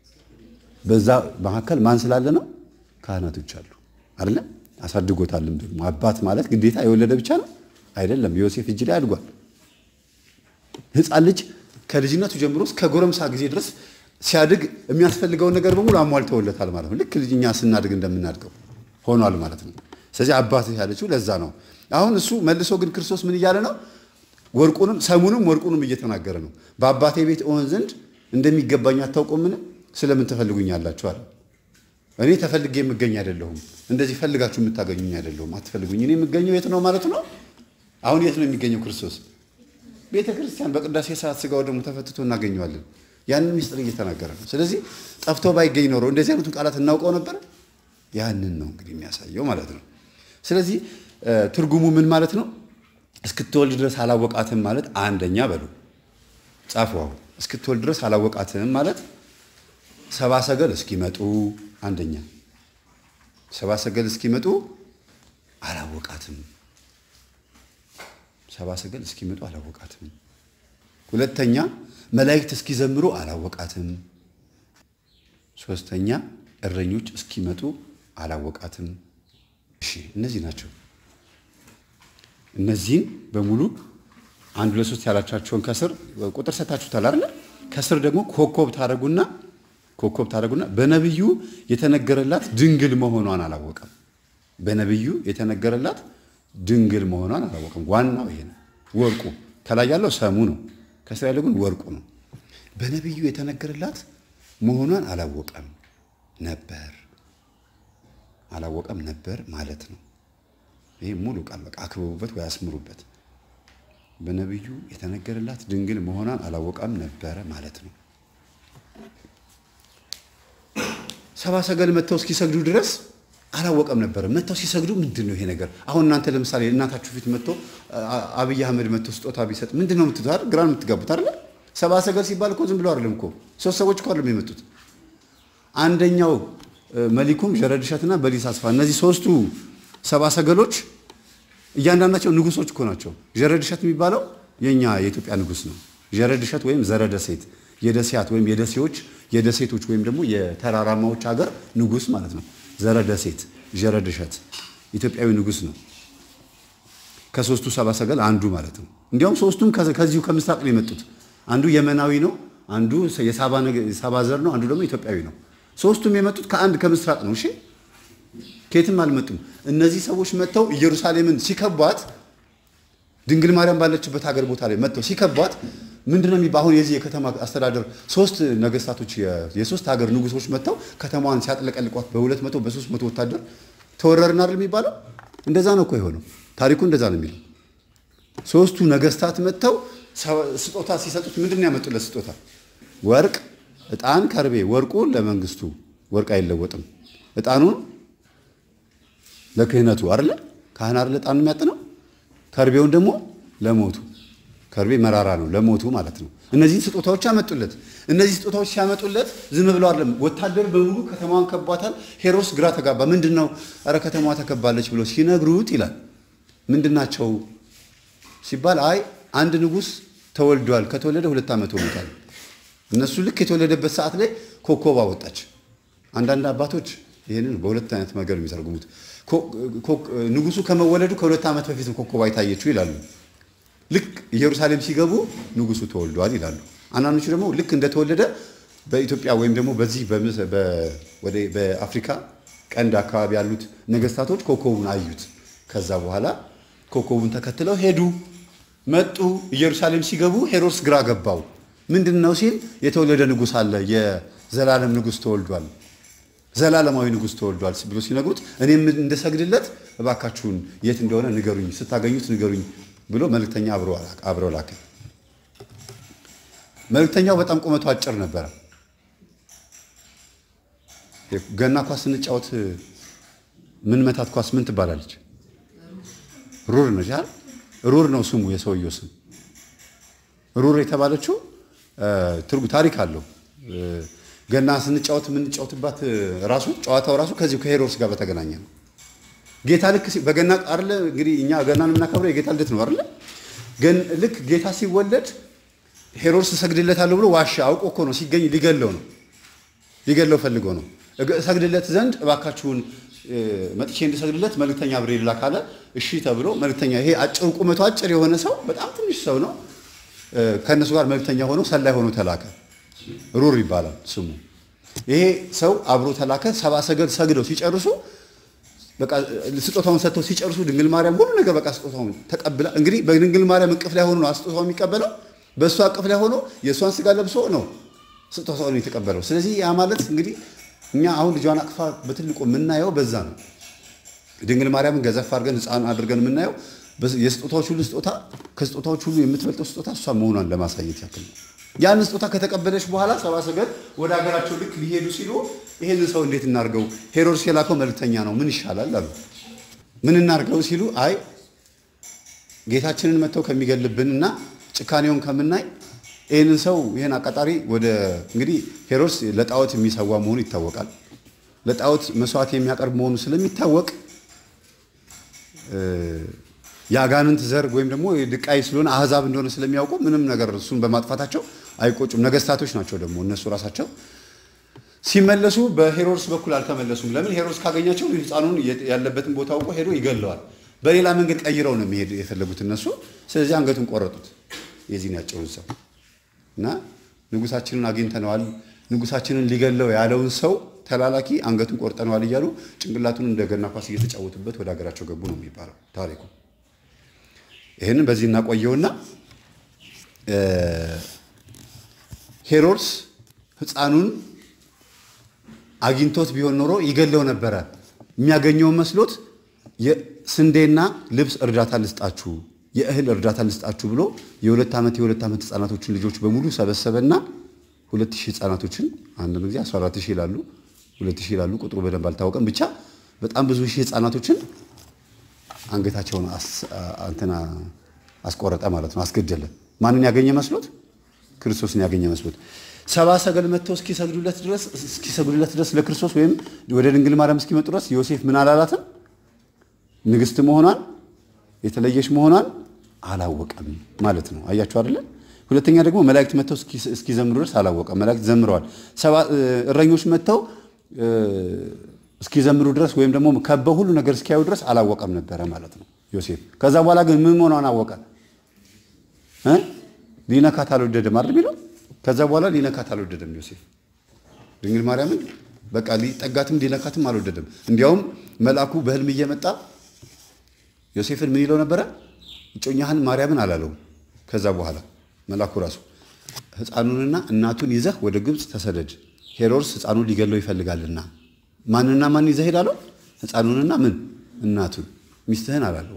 በዛ መካከል ማን ስላለ ነው? ካህናቶች አሉ አይደለ? አሳድጎታልም ደግሞ አባት ማለት ግዴታ የወለደ ብቻ ነው አይደለም። ዮሴፍ እጅ ላይ አድጓል። ሕፃን ልጅ ከልጅነቱ ጀምሮ እስከ ጎረምሳ ጊዜ ድረስ ሲያድግ የሚያስፈልገውን ነገር በሙሉ አሟልተውለታል ማለት ነው። ልክ ልጅኛ ስናድግ እንደምናድገው ሆኗል ማለት ነው። ስለዚህ አባትህ ያለችው ለዛ ነው። አሁን እሱ መልሶ ግን ክርስቶስ ምን እያለ ነው? ወርቁንም ሰሙንም ወርቁንም እየተናገረ ነው። በአባቴ ቤት እሆን ዘንድ እንደሚገባኝ አታውቁምን? ስለምን ትፈልጉኛላችሁ አለ። እኔ ተፈልጌ የምገኝ አይደለሁም። እንደዚህ ፈልጋችሁ የምታገኙኝ አይደለሁም። አትፈልጉኝ። እኔ የምገኘው የት ነው ማለት ነው? አሁን የት ነው የሚገኘው ክርስቶስ? ቤተ ክርስቲያን በቅዳሴ ሰዓት ስጋው ደግሞ ተፈትቶ እናገኘዋለን። ያንን ሚስጥር እየተናገረ ነው። ስለዚህ ጠፍቶ ባይገኝ ኖሮ እንደዚህ አይነቱን ቃላት እናውቀው ነበር። ያንን ነው እንግዲህ የሚያሳየው ማለት ነው። ስለዚህ ትርጉሙ ምን ማለት ነው? እስክትወልድ ድረስ አላወቃትም ማለት አንደኛ በሉ ጻፉ። አሁን እስክትወልድ ድረስ አላወቃትም ማለት ሰባ ሰገል እስኪመጡ አንደኛ ሰባ ሰገል እስኪመጡ አላወቃትም። ሰባ ሰገል እስኪመጡ አላወቃትም። ሁለተኛ መላእክት እስኪዘምሩ አላወቃትም። ሶስተኛ እረኞች እስኪመጡ አላወቃትም። እሺ እነዚህ ናቸው። እነዚህን በሙሉ አንድ ሁለት ሶስት ያላቻቸውን ከስር ቁጥር ሰታችሁታል አይደል? ከስር ደግሞ ኮከብ ታደርጉና ኮከብ ታደርጉና በነብዩ የተነገረላት ድንግል መሆኗን አላወቀም። በነብዩ የተነገረላት ድንግል መሆኗን አላወቀም። ዋናው ይሄ ነው። ወርቁ ከላይ ያለው ሰሙ ነው። ከስር ያለው ግን ወርቁ ነው። በነብዩ የተነገረላት መሆኗን አላወቀም ነበር አላወቀም ነበር ማለት ነው። ይህ ሙሉ ቃል በቃ አክብቡበት ወይ አስምሩበት። በነቢዩ የተነገረላት ድንግል መሆኗን አላወቀም ነበረ ማለት ነው። ሰባ ሰገል መጥተው እስኪሰግዱ ድረስ አላወቀም ነበረ። መጥተው ሲሰግዱ ምንድን ነው ይሄ ነገር? አሁን እናንተ ለምሳሌ እናታችሁ ፊት መጥቶ አብይ አህመድ መጥቶ ስጦታ ቢሰጥ ምንድን ነው የምትሉት? አይደል? ግራ የምትጋቡት አይደለ? ሰባ ሰገል ሲባል እኮ ዝም ብሎ አይደለም እኮ ሶስት ሰዎች እኮ አይደለም የመጡት። አንደኛው መሊኩም ዠረድሸትና በሊስ አስፋ እነዚህ ሶስቱ ሰባ ሰገሎች እያንዳንዳቸው ንጉሶች እኮ ናቸው። ዠረድሸት የሚባለው የኛ የኢትዮጵያ ንጉስ ነው። ዠረድሸት ወይም ዘረደሴት የደሴያት ወይም የደሴዎች የደሴቶች ወይም ደግሞ የተራራማዎች ሀገር ንጉስ ማለት ነው። ዘረደሴት ዠረድሸት ኢትዮጵያዊ ንጉስ ነው። ከሶስቱ ሰባ ሰገል አንዱ ማለት ነው። እንዲያውም ሶስቱም ከዚሁ ከምስራቅ ነው የመጡት። አንዱ የመናዊ ነው፣ አንዱ የሳባ ዘር ነው፣ አንዱ ደግሞ ኢትዮጵያዊ ነው። ሶስቱም የመጡት ከአንድ ከምስራቅ ነው። እሺ ከየትም አልመጡም። እነዚህ ሰዎች መጥተው ኢየሩሳሌምን ሲከቧት ድንግል ማርያም ባለችበት ሀገር ቦታ ላይ መጥተው ሲከቧት ምንድነው የሚባለው? አሁን የዚህ የከተማ አስተዳደር ሶስት ነገስታቶች የሶስት ሀገር ንጉሶች መጥተው ከተማዋን ሲያጥለቀልቋት በሁለት መቶ በሶስት መቶ ወታደር ተወረርን አይደል የሚባለው? እንደዛ ነው እኮ የሆነው። ታሪኩ እንደዛ ነው የሚለው። ሶስቱ ነገስታት መጥተው ስጦታ ሲሰጡት ምንድን ነው ያመጡለት ስጦታ? ወርቅ፣ ዕጣን፣ ከርቤ። ወርቁ ለመንግስቱ ወርቅ አይለወጥም። ዕጣኑን ለክህነቱ አይደለ ካህን አይደለ ዕጣኑ የሚያጥነው። ከርቤውን ደግሞ ለሞቱ ከርቤ መራራ ነው ለሞቱ ማለት ነው። እነዚህን ስጦታዎች ያመጡለት። እነዚህ ስጦታዎች ሲያመጡለት ዝም ብለው አይደለም። ወታደር በሙሉ ከተማዋን ከቧታል። ሄሮድስ ግራ ተጋባ። ምንድን ነው ኧረ ከተማዋ ተከባለች ብሎ ሲነግሩት ይላል ምንድን ናቸው ሲባል አይ አንድ ንጉሥ ተወልዷል። ከተወለደ ሁለት ዓመት ሆኖታል። እነሱ ልክ የተወለደበት ሰዓት ላይ ኮከብ አወጣች። አንዳንድ አባቶች ይህንን በሁለት አይነት ነገር የሚተረጉሙት ንጉሱ ከመወለዱ ከሁለት ዓመት በፊት ኮከብ አይታየችው ይላሉ። ልክ ኢየሩሳሌም ሲገቡ ንጉሱ ተወልዷል ይላሉ። አንዳንዶቹ ደግሞ ልክ እንደተወለደ በኢትዮጵያ ወይም ደግሞ በዚህ በአፍሪካ ቀንድ አካባቢ ያሉት ነገስታቶች ኮከቡን አዩት። ከዛ በኋላ ኮከቡን ተከትለው ሄዱ፣ መጡ። ኢየሩሳሌም ሲገቡ ሄሮድስ ግራ ገባው። ምንድን ነው ሲል የተወለደ ንጉስ አለ፣ የዘላለም ንጉስ ተወልዷል ዘላለማዊ ንጉስ ተወልዷል ብሎ ሲነግሩት እኔም እንደሰግድለት እባካችሁን የት እንደሆነ ንገሩኝ፣ ስታገኙት ንገሩኝ ብሎ መልእክተኛ አብረው ላከ። መልእክተኛው በጣም ቁመቱ አጭር ነበረ። ገና ኳስ ስንጫወት ምን መታት ኳስ ምን ትባላለች? ሩር ነች አይደል? ሩር ነው ስሙ፣ የሰውየው ስም ሩር የተባለችው ትርጉ ታሪክ አለው። ገና ስንጫወት የምንጫወትባት ራሱ ጨዋታው ራሱ ከዚሁ ከሄሮድስ ጋር በተገናኘ ነው። ጌታ ልክ በገና አይደለ እንግዲህ እኛ ገናን የምናከብረው የጌታ ልደት ነው አይደለ? ግን ልክ ጌታ ሲወለድ ሄሮድስ እሰግድለታለሁ ብሎ ዋሻ አውቆ እኮ ነው ሲገኝ ሊገለው ነው ሊገለው ፈልጎ ነው። እሰግድለት ዘንድ እባካችሁን መጥቼ እንድሰግድለት መልእክተኛ አብሬ ላክ አለ። እሺ ተብሎ መልእክተኛ ይሄ አጭር ቁመቱ አጭር የሆነ ሰው በጣም ትንሽ ሰው ነው። ከእነሱ ጋር መብተኛ ሆኖ ሰላይ ሆኖ ተላከ። ሩር ይባላል ስሙ። ይሄ ሰው አብሮ ተላከ። ሰባ ሰገል ሰግደው ሲጨርሱ በቃ ስጦታውን ሰጥተው ሲጨርሱ ድንግል ማርያም ሁሉ ነገር በቃ ስጦታውን ተቀብላ እንግዲህ በድንግል ማርያም እቅፍ ላይ ሆኖ ነው ስጦታው የሚቀበለው። በእሷ እቅፍ ላይ ሆኖ የእሷን ስጋ ለብሶ ነው ስጦታውን የተቀበለው። ስለዚህ ያ ማለት እንግዲህ እኛ አሁን ልጇን አቅፋ በትልቁ የምናየው በዛ ነው። ድንግል ማርያምን ገዘፍ አድርገን ሕፃን አድርገን የምናየው የስጦታዎች ሁሉ ስጦታ ከስጦታዎች ሁሉ የምትበልጠው ስጦታ እሷ መሆኗን ለማሳየት ያክል ነው። ያን ስጦታ ከተቀበለች በኋላ ሰባ ሰገል ወደ ሀገራቸው ልክ ሊሄዱ ሲሉ ይሄንን ሰው እንዴት እናርገው? ሄሮድስ የላከው መልእክተኛ ነው፣ ምን ይሻላል አሉ። ምን እናርገው ሲሉ አይ ጌታችንን መጥተው ከሚገልብንና ጭካኔውን ከምናይ ይህንን ሰው ይህን አቃጣሪ ወደ እንግዲህ ሄሮድስ ለጣዖት የሚሰዋ መሆኑ ይታወቃል። ለጣዖት መስዋዕት የሚያቀርብ መሆኑ ስለሚታወቅ የአጋንንት ዘር ወይም ደግሞ ድቃይ ስለሆነ አህዛብ እንደሆነ ስለሚያውቁ ምንም ነገር እሱን በማጥፋታቸው አይቆጩም። ነገስታቶች ናቸው ደግሞ እነሱ ራሳቸው ሲመለሱ በሄሮድስ በኩል አልተመለሱም። ለምን? ሄሮድስ ካገኛቸው ሕፃኑን ያለበትን ቦታ አውቆ ሄዶ ይገለዋል። በሌላ መንገድ ቀይረው ነው የሚሄድ የፈለጉት እነሱ። ስለዚህ አንገቱን ቆረጡት የዚህን ያጨውን ሰው እና ንጉሳችንን አግኝተነዋል፣ ንጉሳችንን ሊገለው ያለውን ሰው ተላላኪ አንገቱን ቆርጠነዋል እያሉ ጭንቅላቱን እንደገና ኳስ እየተጫወቱበት ወደ ሀገራቸው ገቡ ነው የሚባለው ታሪኩ። ይህንን በዚህ እናቆየውና ሄሮድስ ሕፃኑን አግኝቶት ቢሆን ኖሮ ይገለው ነበረ። የሚያገኘውን መስሎት የስንዴና ልብስ እርዳታ ልስጣችሁ፣ የእህል እርዳታ ልስጣችሁ ብሎ የሁለት ዓመት የሁለት ዓመት ህፃናቶችን ልጆች በሙሉ ሰበሰበና ሁለት ሺህ ህፃናቶችን አንድ ጊዜ 14 ሺህ ይላሉ፣ ሁለት ሺህ ይላሉ፣ ቁጥሩ በደንብ አልታወቀም። ብቻ በጣም ብዙ ሺህ ህፃናቶችን አንገታቸውን እንትና አስቆረጠ ማለት ነው፣ አስገደለ። ማንን ያገኘ መስሎት? ክርስቶስን ያገኘ መስሎት። ሰባ ሰገል መጥተው እስኪሰግዱለት ድረስ እስኪሰግዱለት ድረስ ለክርስቶስ ወይም ወደ ድንግል ማርያም እስኪመጡ ድረስ ዮሴፍ ምን አላላትም? ንግስት መሆኗን የተለየች መሆኗን አላወቀም ማለት ነው። አያችሁ አይደለ? ሁለተኛ ደግሞ መላእክት መጥተው እስኪዘምሩ ድረስ አላወቀም። መላእክት ዘምረዋል። እረኞች መጥተው እስኪዘምሩ ድረስ ወይም ደግሞ ከበው ሁሉ ነገር እስኪያዩ ድረስ አላወቀም ነበረ ማለት ነው ዮሴፍ። ከዛ በኋላ ግን ምን መሆኗን አወቀ። ሊነካት አልወደደም አይደል የሚለው። ከዛ በኋላ ሊነካት አልወደደም ዮሴፍ ድንግል ማርያምን በቃ ሊጠጋትም ሊነካትም አልወደደም። እንዲያውም መልአኩ በህልም እየመጣ ዮሴፍን ምን ይለው ነበረ? እጮኛህን ማርያምን አላለውም። ከዛ በኋላ መልአኩ ራሱ ሕፃኑንና እናቱን ይዘህ ወደ ግብፅ ተሰደድ፣ ሄሮድስ ሕፃኑን ሊገለው ይፈልጋልና። ማንና ማን ይዘህ ሄዳለው? ሕፃኑንና ምን እናቱን፣ ሚስትህን አላለው።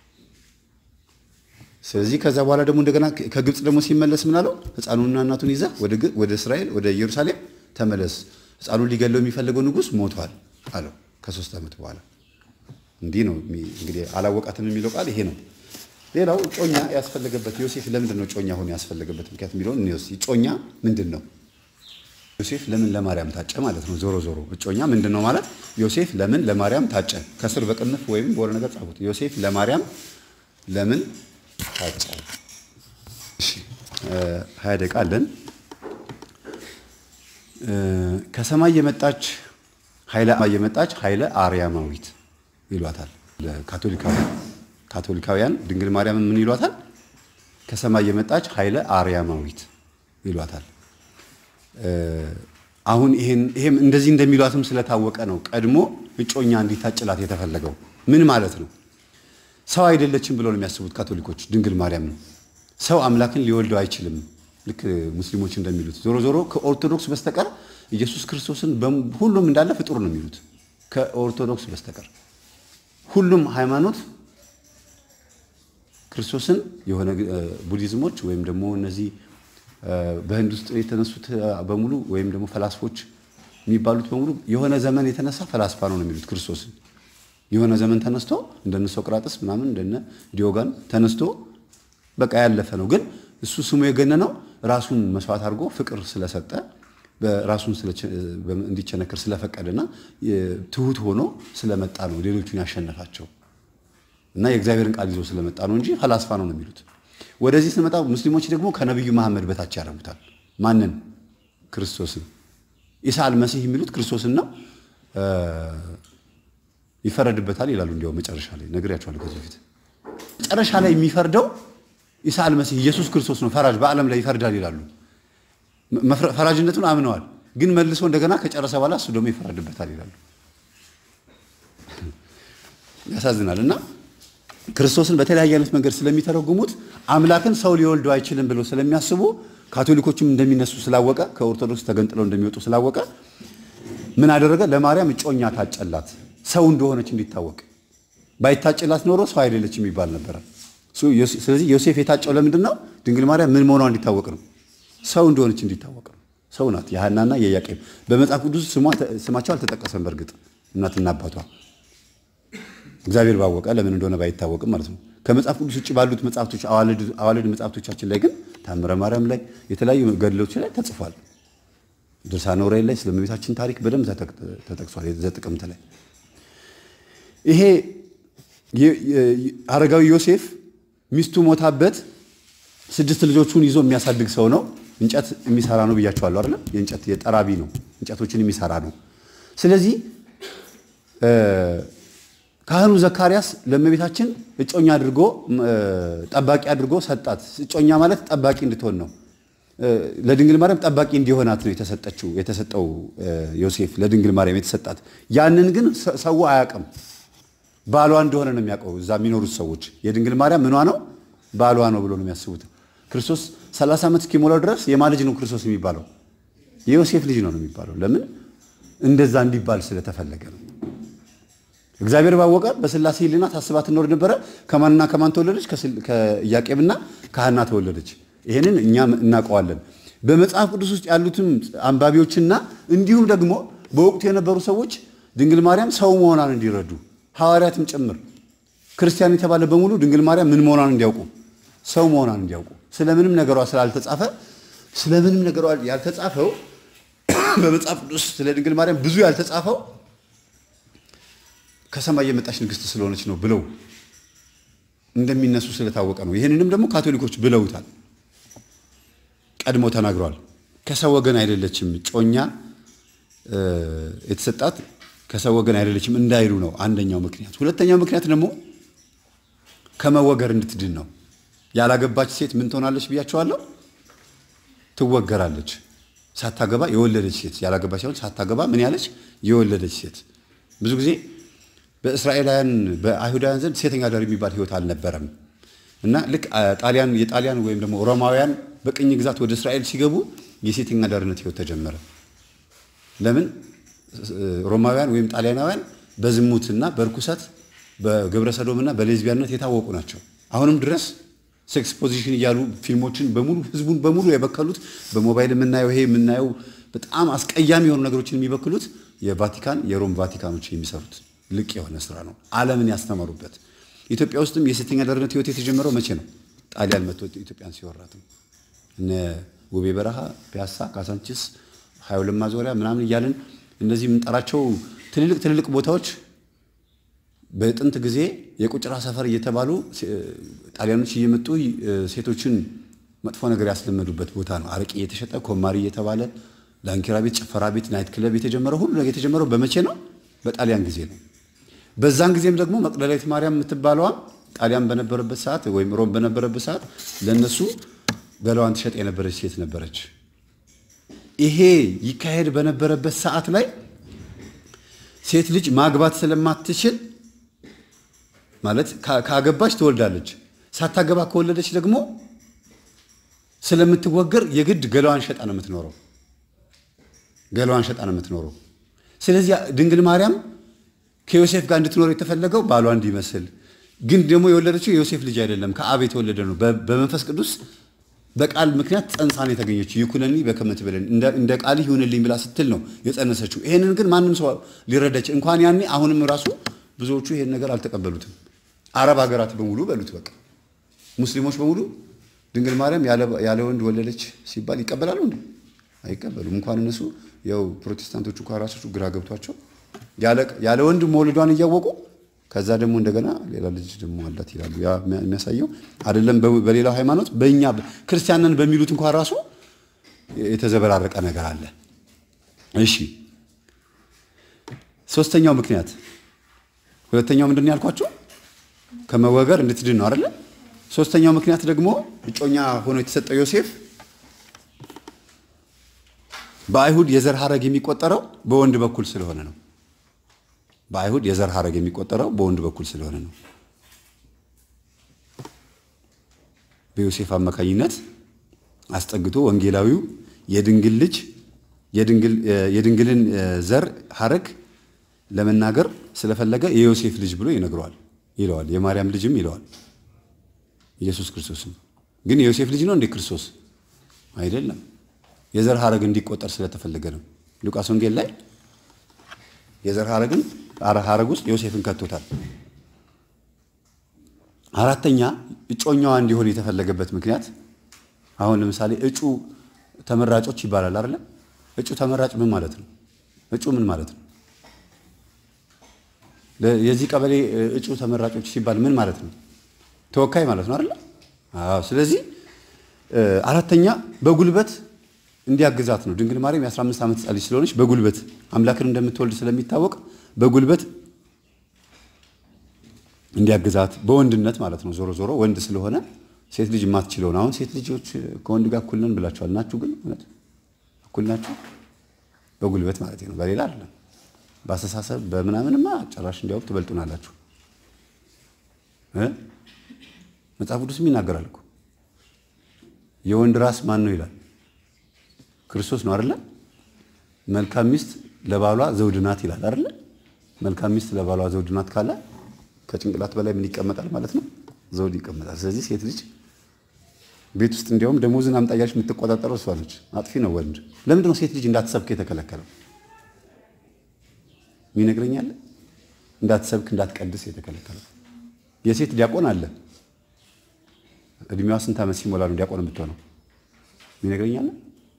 ስለዚህ ከዛ በኋላ ደግሞ እንደገና ከግብፅ ደግሞ ሲመለስ ምን አለው? ሕፃኑንና እናቱን ይዘህ ወደ እስራኤል ወደ ኢየሩሳሌም ተመለስ፣ ሕፃኑን ሊገለው የሚፈልገው ንጉሥ ሞቷል አለው። ከሶስት ዓመት በኋላ እንዲህ ነው እንግዲህ አላወቃትም የሚለው ቃል ይሄ ነው። ሌላው ጮኛ ያስፈለገበት ዮሴፍ ለምንድን ነው ጮኛ ሆኖ ያስፈለገበት ምክንያት የሚለውን እንወስድ። ጮኛ ምንድን ነው? ዮሴፍ ለምን ለማርያም ታጨ ማለት ነው። ዞሮ ዞሮ እጮኛ ምንድን ነው ማለት ዮሴፍ ለምን ለማርያም ታጨ? ከስር በቅንፍ ወይም በሆነ ነገር ጻፉት። ዮሴፍ ለማርያም ለምን ታጨ? እሺ ሀያ ደቂቃ አለን። ከሰማይ የመጣች ኃይለ የመጣች ኃይለ አርያማዊት ይሏታል ካቶሊካውያን ካቶሊካውያን ድንግል ማርያም ምን ይሏታል? ከሰማይ የመጣች ኃይለ አርያማዊት ይሏታል። አሁን ይሄም እንደዚህ እንደሚሏትም ስለታወቀ ነው ቀድሞ እጮኛ እንዲታጭላት የተፈለገው። ምን ማለት ነው? ሰው አይደለችም ብለው ነው የሚያስቡት ካቶሊኮች ድንግል ማርያም ነው። ሰው አምላክን ሊወልደው አይችልም፣ ልክ ሙስሊሞች እንደሚሉት። ዞሮ ዞሮ ከኦርቶዶክስ በስተቀር ኢየሱስ ክርስቶስን ሁሉም እንዳለ ፍጡር ነው የሚሉት ከኦርቶዶክስ በስተቀር ሁሉም ሃይማኖት ክርስቶስን የሆነ ቡዲዝሞች ወይም ደግሞ እነዚህ በህንድ ውስጥ የተነሱት በሙሉ ወይም ደግሞ ፈላስፎች የሚባሉት በሙሉ የሆነ ዘመን የተነሳ ፈላስፋ ነው ነው የሚሉት ክርስቶስን። የሆነ ዘመን ተነስቶ እንደነ ሶቅራጥስ ምናምን እንደነ ዲዮጋን ተነስቶ በቃ ያለፈ ነው። ግን እሱ ስሙ የገነነው ራሱን መስዋዕት አድርጎ ፍቅር ስለሰጠ ራሱን እንዲቸነክር ስለፈቀደና ትሁት ሆኖ ስለመጣ ነው ሌሎቹን ያሸነፋቸው እና የእግዚአብሔርን ቃል ይዞ ስለመጣ ነው እንጂ ፈላስፋ ነው ነው የሚሉት። ወደዚህ ስንመጣ ሙስሊሞች ደግሞ ከነቢዩ መሐመድ በታች ያደርጉታል። ማንን? ክርስቶስን። ኢሳ አልመሲህ የሚሉት ክርስቶስን ነው። ይፈረድበታል ይላሉ። እንዲያው መጨረሻ ላይ ነግሬያቸዋለሁ ከዚህ በፊት። መጨረሻ ላይ የሚፈርደው ኢሳ አልመሲህ ኢየሱስ ክርስቶስ ነው ፈራጅ፣ በዓለም ላይ ይፈርዳል ይላሉ። ፈራጅነቱን አምነዋል። ግን መልሶ እንደገና ከጨረሰ በኋላ እሱ ደግሞ ይፈረድበታል ይላሉ። ያሳዝናል። እና ክርስቶስን በተለያየ አይነት መንገድ ስለሚተረጉሙት አምላክን ሰው ሊወልደው አይችልም ብለው ስለሚያስቡ ካቶሊኮችም እንደሚነሱ ስላወቀ ከኦርቶዶክስ ተገንጥለው እንደሚወጡ ስላወቀ ምን አደረገ? ለማርያም እጮኛ ታጨላት፣ ሰው እንደሆነች እንዲታወቅ። ባይታጭላት ኖሮ ሰው አይደለችም ይባል ነበረ። ስለዚህ ዮሴፍ የታጨው ለምንድን ነው? ድንግል ማርያም ምን መሆኗ እንዲታወቅ ነው። ሰው እንደሆነች እንዲታወቅ ነው። ሰው ናት። የሐናና የኢያቄም በመጽሐፍ ቅዱስ ስማቸው አልተጠቀሰም። በእርግጥ እናትና አባቷ እግዚአብሔር ባወቀ ለምን እንደሆነ ባይታወቅም ማለት ነው። ከመጽሐፍ ቅዱስ ውጭ ባሉት መጽሐፍቶች አዋልድ መጽሐፍቶቻችን ላይ ግን ታምረ ማርያም ላይ የተለያዩ ገድሎች ላይ ተጽፏል። ድርሳነ ዑራኤል ላይ ስለ እመቤታችን ታሪክ በደንብ ተጠቅሷል። ዘጥቅምት ላይ ይሄ አረጋዊ ዮሴፍ ሚስቱ ሞታበት ስድስት ልጆቹን ይዞ የሚያሳድግ ሰው ነው። እንጨት የሚሰራ ነው ብያቸዋለሁ አይደል? የእንጨት የጠራቢ ነው። እንጨቶችን የሚሰራ ነው። ስለዚህ ካህኑ ዘካርያስ ለእመቤታችን እጮኛ አድርጎ ጠባቂ አድርጎ ሰጣት። እጮኛ ማለት ጠባቂ እንድትሆን ነው። ለድንግል ማርያም ጠባቂ እንዲሆናት ነው የተሰጠችው የተሰጠው ዮሴፍ ለድንግል ማርያም የተሰጣት። ያንን ግን ሰው አያውቅም። ባሏ እንደሆነ ነው የሚያውቀው። እዛ የሚኖሩት ሰዎች የድንግል ማርያም ምኗ ነው ባሏ ነው ብሎ ነው የሚያስቡት። ክርስቶስ 30 ዓመት እስኪሞላው ድረስ የማ ልጅ ነው ክርስቶስ የሚባለው? የዮሴፍ ልጅ ነው ነው የሚባለው። ለምን እንደዛ እንዲባል ስለተፈለገ ነው። እግዚአብሔር ባወቀ በስላሴ ሕሊና ታስባ ትኖር ነበረ። ከማንና ከማን ተወለደች? ከኢያቄምና ከሐና ተወለደች። ይህንን እኛም እናውቀዋለን። በመጽሐፍ ቅዱስ ውስጥ ያሉትም አንባቢዎችና እንዲሁም ደግሞ በወቅቱ የነበሩ ሰዎች ድንግል ማርያም ሰው መሆኗን እንዲረዱ ሐዋርያትም ጭምር ክርስቲያን የተባለ በሙሉ ድንግል ማርያም ምን መሆኗን እንዲያውቁ ሰው መሆኗን እንዲያውቁ ስለምንም ነገሯ ስላልተጻፈ ስለምንም ነገሯ ያልተጻፈው በመጽሐፍ ቅዱስ ስለ ድንግል ማርያም ብዙ ያልተጻፈው ከሰማይ የመጣች ንግሥት ስለሆነች ነው ብለው እንደሚነሱ ስለታወቀ ነው። ይህንንም ደግሞ ካቶሊኮች ብለውታል፣ ቀድሞ ተናግረዋል። ከሰው ወገን አይደለችም ጮኛ የተሰጣት ከሰው ወገን አይደለችም እንዳይሉ ነው አንደኛው ምክንያት። ሁለተኛው ምክንያት ደግሞ ከመወገር እንድትድን ነው። ያላገባች ሴት ምን ትሆናለች ብያቸዋለሁ? ትወገራለች። ሳታገባ የወለደች ሴት ያላገባች ሳይሆን ሳታገባ ምን ያለች የወለደች ሴት። ብዙ ጊዜ በእስራኤላውያን በአይሁዳውያን ዘንድ ሴተኛ አዳሪ የሚባል ሕይወት አልነበረም እና ልክ ጣሊያን የጣሊያን ወይም ደግሞ ሮማውያን በቅኝ ግዛት ወደ እስራኤል ሲገቡ የሴተኛ አዳሪነት ሕይወት ተጀመረ። ለምን? ሮማውያን ወይም ጣሊያናውያን በዝሙትና በርኩሰት በግብረ ሰዶምና በሌዝቢያንነት የታወቁ ናቸው። አሁንም ድረስ ሴክስ ፖዚሽን እያሉ ፊልሞችን በሙሉ ህዝቡን በሙሉ የበከሉት በሞባይል የምናየው ይሄ የምናየው በጣም አስቀያሚ የሆኑ ነገሮችን የሚበክሉት የቫቲካን የሮም ቫቲካኖች የሚሰሩት ልቅ የሆነ ስራ ነው። ዓለምን ያስተማሩበት። ኢትዮጵያ ውስጥም የሴተኛ አዳሪነት ህይወት የተጀመረው መቼ ነው? ጣሊያን መጥቶ ኢትዮጵያን ሲወራት ነው። እነ ውቤ በረሃ፣ ፒያሳ፣ ካሳንቺስ፣ ሀያ ሁለት ማዞሪያ ምናምን እያልን እነዚህ የምንጠራቸው ትልልቅ ትልልቅ ቦታዎች በጥንት ጊዜ የቁጭራ ሰፈር እየተባሉ ጣሊያኖች እየመጡ ሴቶችን መጥፎ ነገር ያስለመዱበት ቦታ ነው። አረቄ እየተሸጠ ኮማሪ እየተባለ ዳንኪራ ቤት፣ ጭፈራ ቤት፣ ናይት ክለብ የተጀመረው ሁሉ ነገር የተጀመረው በመቼ ነው? በጣሊያን ጊዜ ነው። በዛን ጊዜም ደግሞ መቅደላዊት ማርያም የምትባለዋ ጣሊያን በነበረበት ሰዓት ወይም ሮም በነበረበት ሰዓት ለእነሱ ገላዋን ትሸጥ የነበረች ሴት ነበረች። ይሄ ይካሄድ በነበረበት ሰዓት ላይ ሴት ልጅ ማግባት ስለማትችል ማለት ካገባች ትወልዳለች፣ ሳታገባ ከወለደች ደግሞ ስለምትወገር የግድ ገላዋን ሸጣ ነው የምትኖረው። ገላዋን ሸጣ ነው የምትኖረው። ስለዚህ ድንግል ማርያም ከዮሴፍ ጋር እንድትኖር የተፈለገው ባሏ እንዲመስል፣ ግን ደግሞ የወለደችው የዮሴፍ ልጅ አይደለም፣ ከአብ የተወለደ ነው። በመንፈስ ቅዱስ በቃል ምክንያት ጸንሳን የተገኘችው ይኩነኒ በከመ ትቤለኒ እንደ ቃል ይሁንልኝ ብላ ስትል ነው የጸነሰችው። ይሄንን ግን ማንም ሰው ሊረዳች እንኳን ያኔ አሁንም ራሱ ብዙዎቹ ይሄን ነገር አልተቀበሉትም። አረብ ሀገራት በሙሉ በሉት በቃ ሙስሊሞች በሙሉ ድንግል ማርያም ያለ ወንድ ወለደች ሲባል ይቀበላሉ እንዴ? አይቀበሉም። እንኳን እነሱ ያው ፕሮቴስታንቶቹ እንኳን ራሳቸው ግራ ገብቷቸው ያለ ወንድ መውለዷን እያወቁ ከዛ ደግሞ እንደገና ሌላ ልጅ ደግሞ አላት ይላሉ። ያ የሚያሳየው አይደለም በሌላው ሃይማኖት በእኛ ክርስቲያንን በሚሉት እንኳን ራሱ የተዘበራረቀ ነገር አለ። እሺ ሶስተኛው ምክንያት ሁለተኛው ምንድን ነው ያልኳቸው? ከመወገር እንድትድን ነው አይደለ? ሶስተኛው ምክንያት ደግሞ እጮኛ ሆኖ የተሰጠው ዮሴፍ በአይሁድ የዘር ሐረግ የሚቆጠረው በወንድ በኩል ስለሆነ ነው። በአይሁድ የዘር ሐረግ የሚቆጠረው በወንድ በኩል ስለሆነ ነው። በዮሴፍ አማካኝነት አስጠግቶ ወንጌላዊው የድንግል ልጅ የድንግልን ዘር ሐረግ ለመናገር ስለፈለገ የዮሴፍ ልጅ ብሎ ይነግረዋል ይለዋል። የማርያም ልጅም ይለዋል። ኢየሱስ ክርስቶስም ግን የዮሴፍ ልጅ ነው እንዴ ክርስቶስ? አይደለም። የዘር ሐረግ እንዲቆጠር ስለተፈለገ ነው። ሉቃስ ወንጌል ላይ የዘር ሐረግን ሐረግ ውስጥ ዮሴፍን ከቶታል። አራተኛ እጮኛዋ እንዲሆን የተፈለገበት ምክንያት አሁን ለምሳሌ እጩ ተመራጮች ይባላል አይደለ? እጩ ተመራጭ ምን ማለት ነው? እጩ ምን ማለት ነው? የዚህ ቀበሌ እጩ ተመራጮች ሲባል ምን ማለት ነው? ተወካይ ማለት ነው አይደለ? አዎ። ስለዚህ አራተኛ በጉልበት እንዲያግዛት ነው። ድንግል ማርያም የ15 ዓመት ሕፃን ልጅ ስለሆነች በጉልበት አምላክን እንደምትወልድ ስለሚታወቅ በጉልበት እንዲያግዛት በወንድነት ማለት ነው። ዞሮ ዞሮ ወንድ ስለሆነ ሴት ልጅ የማትችለውን አሁን ሴት ልጆች ከወንድ ጋር እኩል ነን ብላችኋል። ናችሁ ግን እውነት እኩል ናችሁ? በጉልበት ማለት ነው፣ በሌላ አይደለም። በአስተሳሰብ በምናምንማ ጭራሽ እንዲያውም ትበልጡናላችሁ። መጽሐፍ ቅዱስም ይናገራል እኮ የወንድ ራስ ማን ነው ይላል? ክርስቶስ ነው አይደለ? መልካም ሚስት ለባሏ ዘውድ ናት ይላል አይደለ? መልካም ሚስት ለባሏ ዘውድ ናት ካለ ከጭንቅላት በላይ ምን ይቀመጣል ማለት ነው? ዘውድ ይቀመጣል። ስለዚህ ሴት ልጅ ቤት ውስጥ እንዲያውም ደሞዝን አምጣ እያለች የምትቆጣጠረው እሷ ነች። አጥፊ ነው ወንድ። ለምንድን ነው ሴት ልጅ እንዳትሰብክ የተከለከለው? ሚነግረኛለ እንዳትሰብክ እንዳትቀድስ የተከለከለው። የሴት ዲያቆን አለ። እድሜዋ ስንት ዓመት ሲሞላ ነው ዲያቆን የምትሆነው? ሚነግረኛለ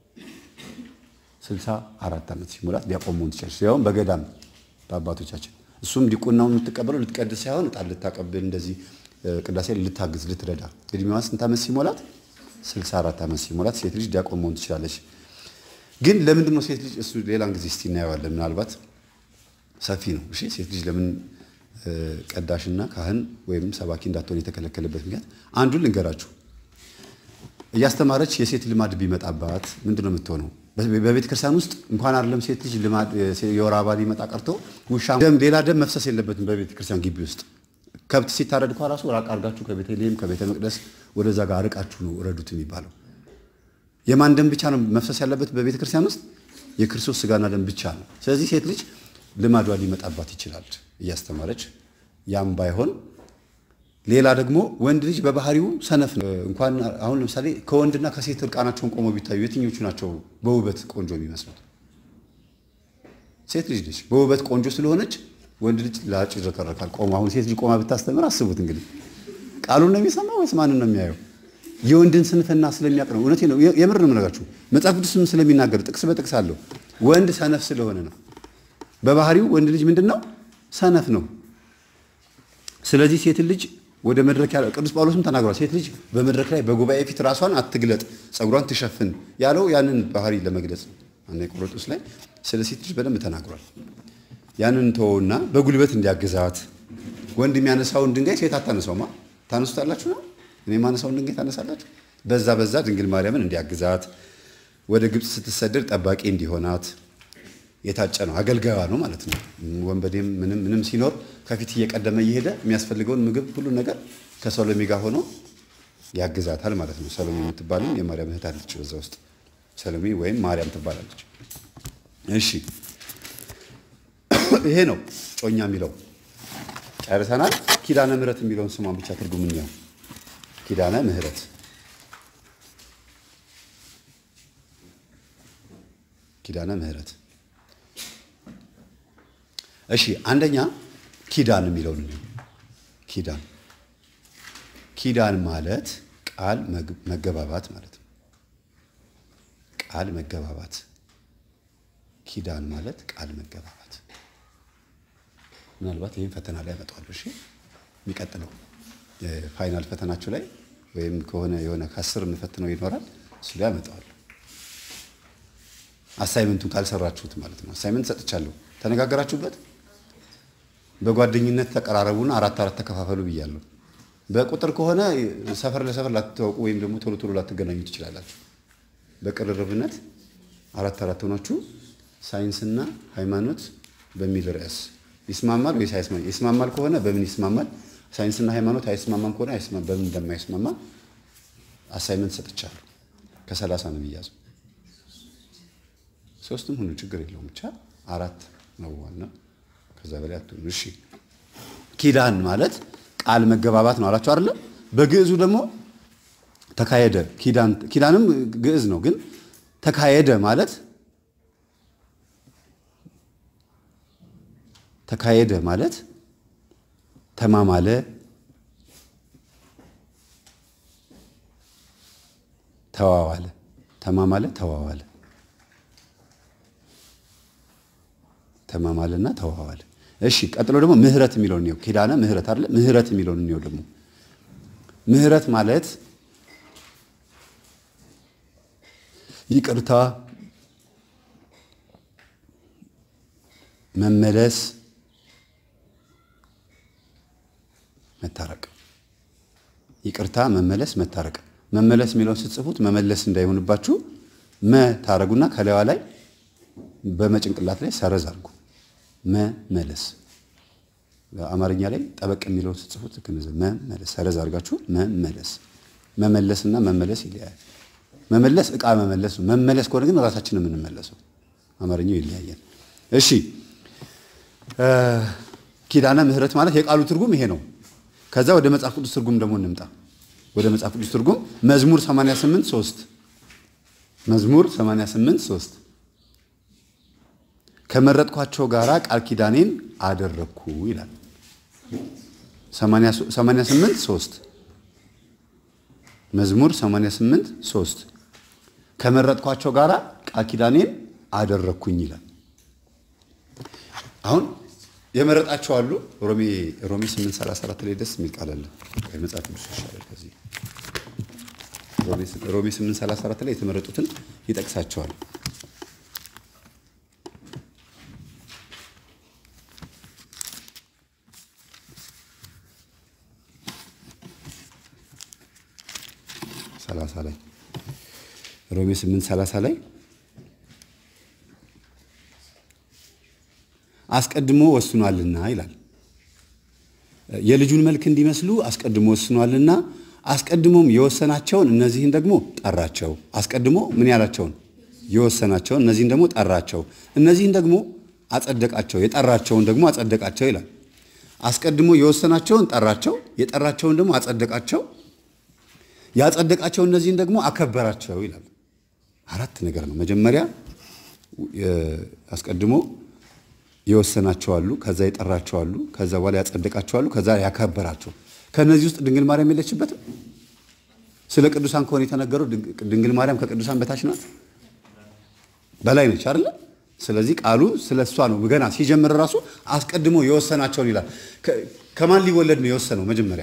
ስልሳ አራት ዓመት ሲሞላት ዲያቆን መሆን ትችላለች። ያውም በገዳም በአባቶቻችን እሱም ዲቁናውን የምትቀበለው ልትቀድስ ሳይሆን ዕጣን ልታቀብል እንደዚህ ቅዳሴ ልታግዝ ልትረዳ። እድሜዋ ስንት ዓመት ሲሞላት? 64 ዓመት ሲሞላት ሴት ልጅ ዲያቆን መሆን ትችላለች። ግን ለምንድን ነው ሴት ልጅ እሱ ሌላን ጊዜ እስቲ እናየዋለን። ምናልባት ሰፊ ነው። እሺ ሴት ልጅ ለምን ቀዳሽና ካህን ወይም ሰባኪ እንዳትሆን የተከለከለበት ምክንያት አንዱን ልንገራችሁ። እያስተማረች የሴት ልማድ ቢመጣባት ምንድን ነው የምትሆነው? በቤተ ክርስቲያን ውስጥ እንኳን አይደለም ሴት ልጅ ልማድ የወር አበባ ሊመጣ ቀርቶ ውሻ ደም ሌላ ደም መፍሰስ የለበትም በቤተ ክርስቲያን ግቢ ውስጥ ከብት ሲታረድ እንኳ ራሱ ራቅ አድርጋችሁ ከቤተልሔም ከቤተ መቅደስ ወደዛ ጋር ርቃችሁ ነው ረዱት የሚባለው። የማን ደም ብቻ ነው መፍሰስ ያለበት በቤተ ክርስቲያን ውስጥ? የክርስቶስ ስጋና ደም ብቻ ነው። ስለዚህ ሴት ልጅ ልማዷ ሊመጣባት ይችላል እያስተማረች። ያም ባይሆን ሌላ ደግሞ ወንድ ልጅ በባህሪው ሰነፍ ነው። እንኳን አሁን ለምሳሌ ከወንድና ከሴት እርቃናቸውን ቆመው ቢታዩ የትኞቹ ናቸው በውበት ቆንጆ የሚመስሉት? ሴት ልጅ ነች። በውበት ቆንጆ ስለሆነች ወንድ ልጅ ላጭ ይረከረካል ቆሞ። አሁን ሴት ልጅ ቆማ ብታስተምር አስቡት እንግዲህ ቃሉን ነው የሚሰማው ወይስ ማንን ነው የሚያየው? የወንድን ስንፍና ስለሚያውቅ ነው። እውነቴ ነው፣ የምር ነው የምነግራችሁ። መጽሐፍ ቅዱስም ስለሚናገር ጥቅስ በጥቅስ አለው። ወንድ ሰነፍ ስለሆነ ነው። በባህሪው ወንድ ልጅ ምንድን ነው? ሰነፍ ነው። ስለዚህ ሴት ልጅ ወደ መድረክ ያለው ቅዱስ ጳውሎስም ተናግሯል። ሴት ልጅ በመድረክ ላይ በጉባኤ ፊት ራሷን አትግለጥ፣ ጸጉሯን ትሸፍን ያለው ያንን ባህሪ ለመግለጽ ነው። አንደኛ ቆሮንቶስ ላይ ስለ ሴት ልጅ በደንብ ተናግሯል። ያንን ተወውና በጉልበት እንዲያግዛት ወንድ የሚያነሳውን ድንጋይ ሴት አታነሳውማ። ታነሱታላችሁ ነው እኔ የማነሳውን ድንጋይ ታነሳላችሁ። በዛ በዛ ድንግል ማርያምን እንዲያግዛት ወደ ግብፅ ስትሰደድ ጠባቂ እንዲሆናት የታጨ ነው፣ አገልጋዩ ነው ማለት ነው። ወንበዴም ምንም ምንም ሲኖር ከፊት እየቀደመ እየሄደ የሚያስፈልገውን ምግብ ሁሉ ነገር ከሰሎሜ ጋር ሆኖ ያግዛታል ማለት ነው። ሰሎሜ የምትባልም የማርያም እህት አለች በዛ ውስጥ ሰሎሜ ወይም ማርያም ትባላለች። እሺ ይሄ ነው ጮኛ የሚለው ጨርሰናል። ኪዳነ ምሕረት የሚለውን ስሟን ብቻ ትርጉም እንየው። ኪዳነ ምሕረት ኪዳነ ምሕረት እሺ አንደኛ ኪዳን የሚለውን ነው። ኪዳን ኪዳን ማለት ቃል መገባባት ማለት ነው። ቃል መገባባት ኪዳን ማለት ቃል መገባባት። ምናልባት ይህን ፈተና ላይ ያመጣዋለሁ። እሺ የሚቀጥለው የፋይናል ፈተናችሁ ላይ ወይም ከሆነ የሆነ ከአስር የምፈትነው ይኖራል እሱ ላይ ያመጣዋለሁ። አሳይመንቱን ካልሰራችሁት ማለት ነው። አሳይመንት ሰጥቻለሁ። ተነጋገራችሁበት። በጓደኝነት ተቀራረቡና አራት አራት ተከፋፈሉ ብያለሁ። በቁጥር ከሆነ ሰፈር ለሰፈር ላትተዋወቁ ወይም ደግሞ ቶሎ ቶሎ ላትገናኙ ትችላላችሁ። በቅርርብነት አራት አራት ሆናችሁ ሳይንስና ሃይማኖት በሚል ርዕስ ይስማማል ወይስ አይስማማል? ይስማማል ከሆነ በምን ይስማማል? ሳይንስና ሃይማኖት አይስማማም ከሆነ አይስማም በምን እንደማይስማማ አሳይመንት ሰጥቻለሁ። ከሰላሳ ነው የሚያዘው። ሶስትም ሁኑ ችግር የለውም ብቻ አራት ነው ዋና። ከዛ በላይ አትሁኑ። እሺ ኪዳን ማለት ቃል መገባባት ነው አላችሁ አይደለ? በግዕዙ ደግሞ ተካሄደ። ኪዳን ኪዳንም ግዕዝ ነው፣ ግን ተካሄደ ማለት ተካሄደ ማለት ተማማለ፣ ተዋዋለ፣ ተማማለ፣ ተዋዋለ፣ ተማማለና ተዋዋለ። እሺ ቀጥሎ ደግሞ ምህረት የሚለውን ነው። ኪዳነ ምህረት አይደለ? ምህረት የሚለውን ነው ደግሞ ምህረት ማለት ይቅርታ፣ መመለስ፣ መታረቅ። ይቅርታ፣ መመለስ፣ መታረቅ። መመለስ የሚለውን ስትጽፉት መመለስ እንዳይሆንባችሁ መ ታረጉና ከላይዋ ላይ በመጭንቅላት ላይ ሰረዝ አድርጉ። መመለስ በአማርኛ ላይ ጠበቅ የሚለውን ስትጽፉት መመለስ ሰረዝ አድርጋችሁ መመለስ። መመለስና መመለስ ይለያል። መመለስ እቃ መመለስ ነው። መመለስ ከሆነ ግን ራሳችን የምንመለሰው አማርኛው ይለያያል። እሺ ኪዳነ ምህረት ማለት የቃሉ ትርጉም ይሄ ነው። ከዛ ወደ መጽሐፍ ቅዱስ ትርጉም ደግሞ እንምጣ። ወደ መጽሐፍ ቅዱስ ትርጉም መዝሙር 88 3 መዝሙር 88 3 ከመረጥኳቸው ጋራ ቃል ኪዳኔን አደረግኩ ይላል። 88 3 መዝሙር 88 3 ከመረጥኳቸው ጋራ ቃል ኪዳኔን አደረግኩኝ ይላል። አሁን የመረጣቸው አሉ። ሮሜ ሮሜ 834 ላይ ደስ የሚል ቃል አለ። መጽሐፍ ቅዱስ ይሻላል ከዚህ ሮሜ 834 ላይ የተመረጡትን ይጠቅሳቸዋል። ሰላሳ ላይ ሮሜ 8 30 ላይ አስቀድሞ ወስኗልና ይላል። የልጁን መልክ እንዲመስሉ አስቀድሞ ወስኗልና አስቀድሞም የወሰናቸውን እነዚህን ደግሞ ጠራቸው። አስቀድሞ ምን ያላቸውን የወሰናቸውን እነዚህን ደግሞ ጠራቸው። እነዚህን ደግሞ አጸደቃቸው። የጠራቸውን ደግሞ አጸደቃቸው ይላል። አስቀድሞ የወሰናቸውን ጠራቸው፣ የጠራቸውን ደግሞ አጸደቃቸው ያጸደቃቸው እነዚህን ደግሞ አከበራቸው ይላል። አራት ነገር ነው። መጀመሪያ አስቀድሞ የወሰናቸው አሉ፣ ከዛ የጠራቸው አሉ፣ ከዛ በኋላ ያጸደቃቸው አሉ፣ ከዛ ያከበራቸው። ከእነዚህ ውስጥ ድንግል ማርያም የለችበትም። ስለ ቅዱሳን ከሆነ የተነገረው ድንግል ማርያም ከቅዱሳን በታች ናት፣ በላይ ነች አይደለ? ስለዚህ ቃሉ ስለ እሷ ነው። ገና ሲጀምር ራሱ አስቀድሞ የወሰናቸውን ይላል። ከማን ሊወለድ ነው የወሰነው? መጀመሪያ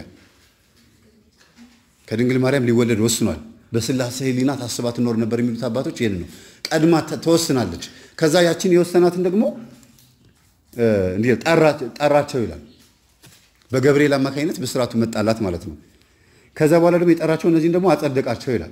ከድንግል ማርያም ሊወለድ ወስኗል። በስላሴ ሕሊና ታስባ ትኖር ነበር የሚሉት አባቶች ይህን ነው። ቀድማ ተወስናለች። ከዛ ያችን የወሰናትን ደግሞ እንዲህ ጠራቸው ይላል። በገብርኤል አማካኝነት ብስራቱ መጣላት ማለት ነው። ከዛ በኋላ ደግሞ የጠራቸው እነዚህን ደግሞ አጸደቃቸው ይላል።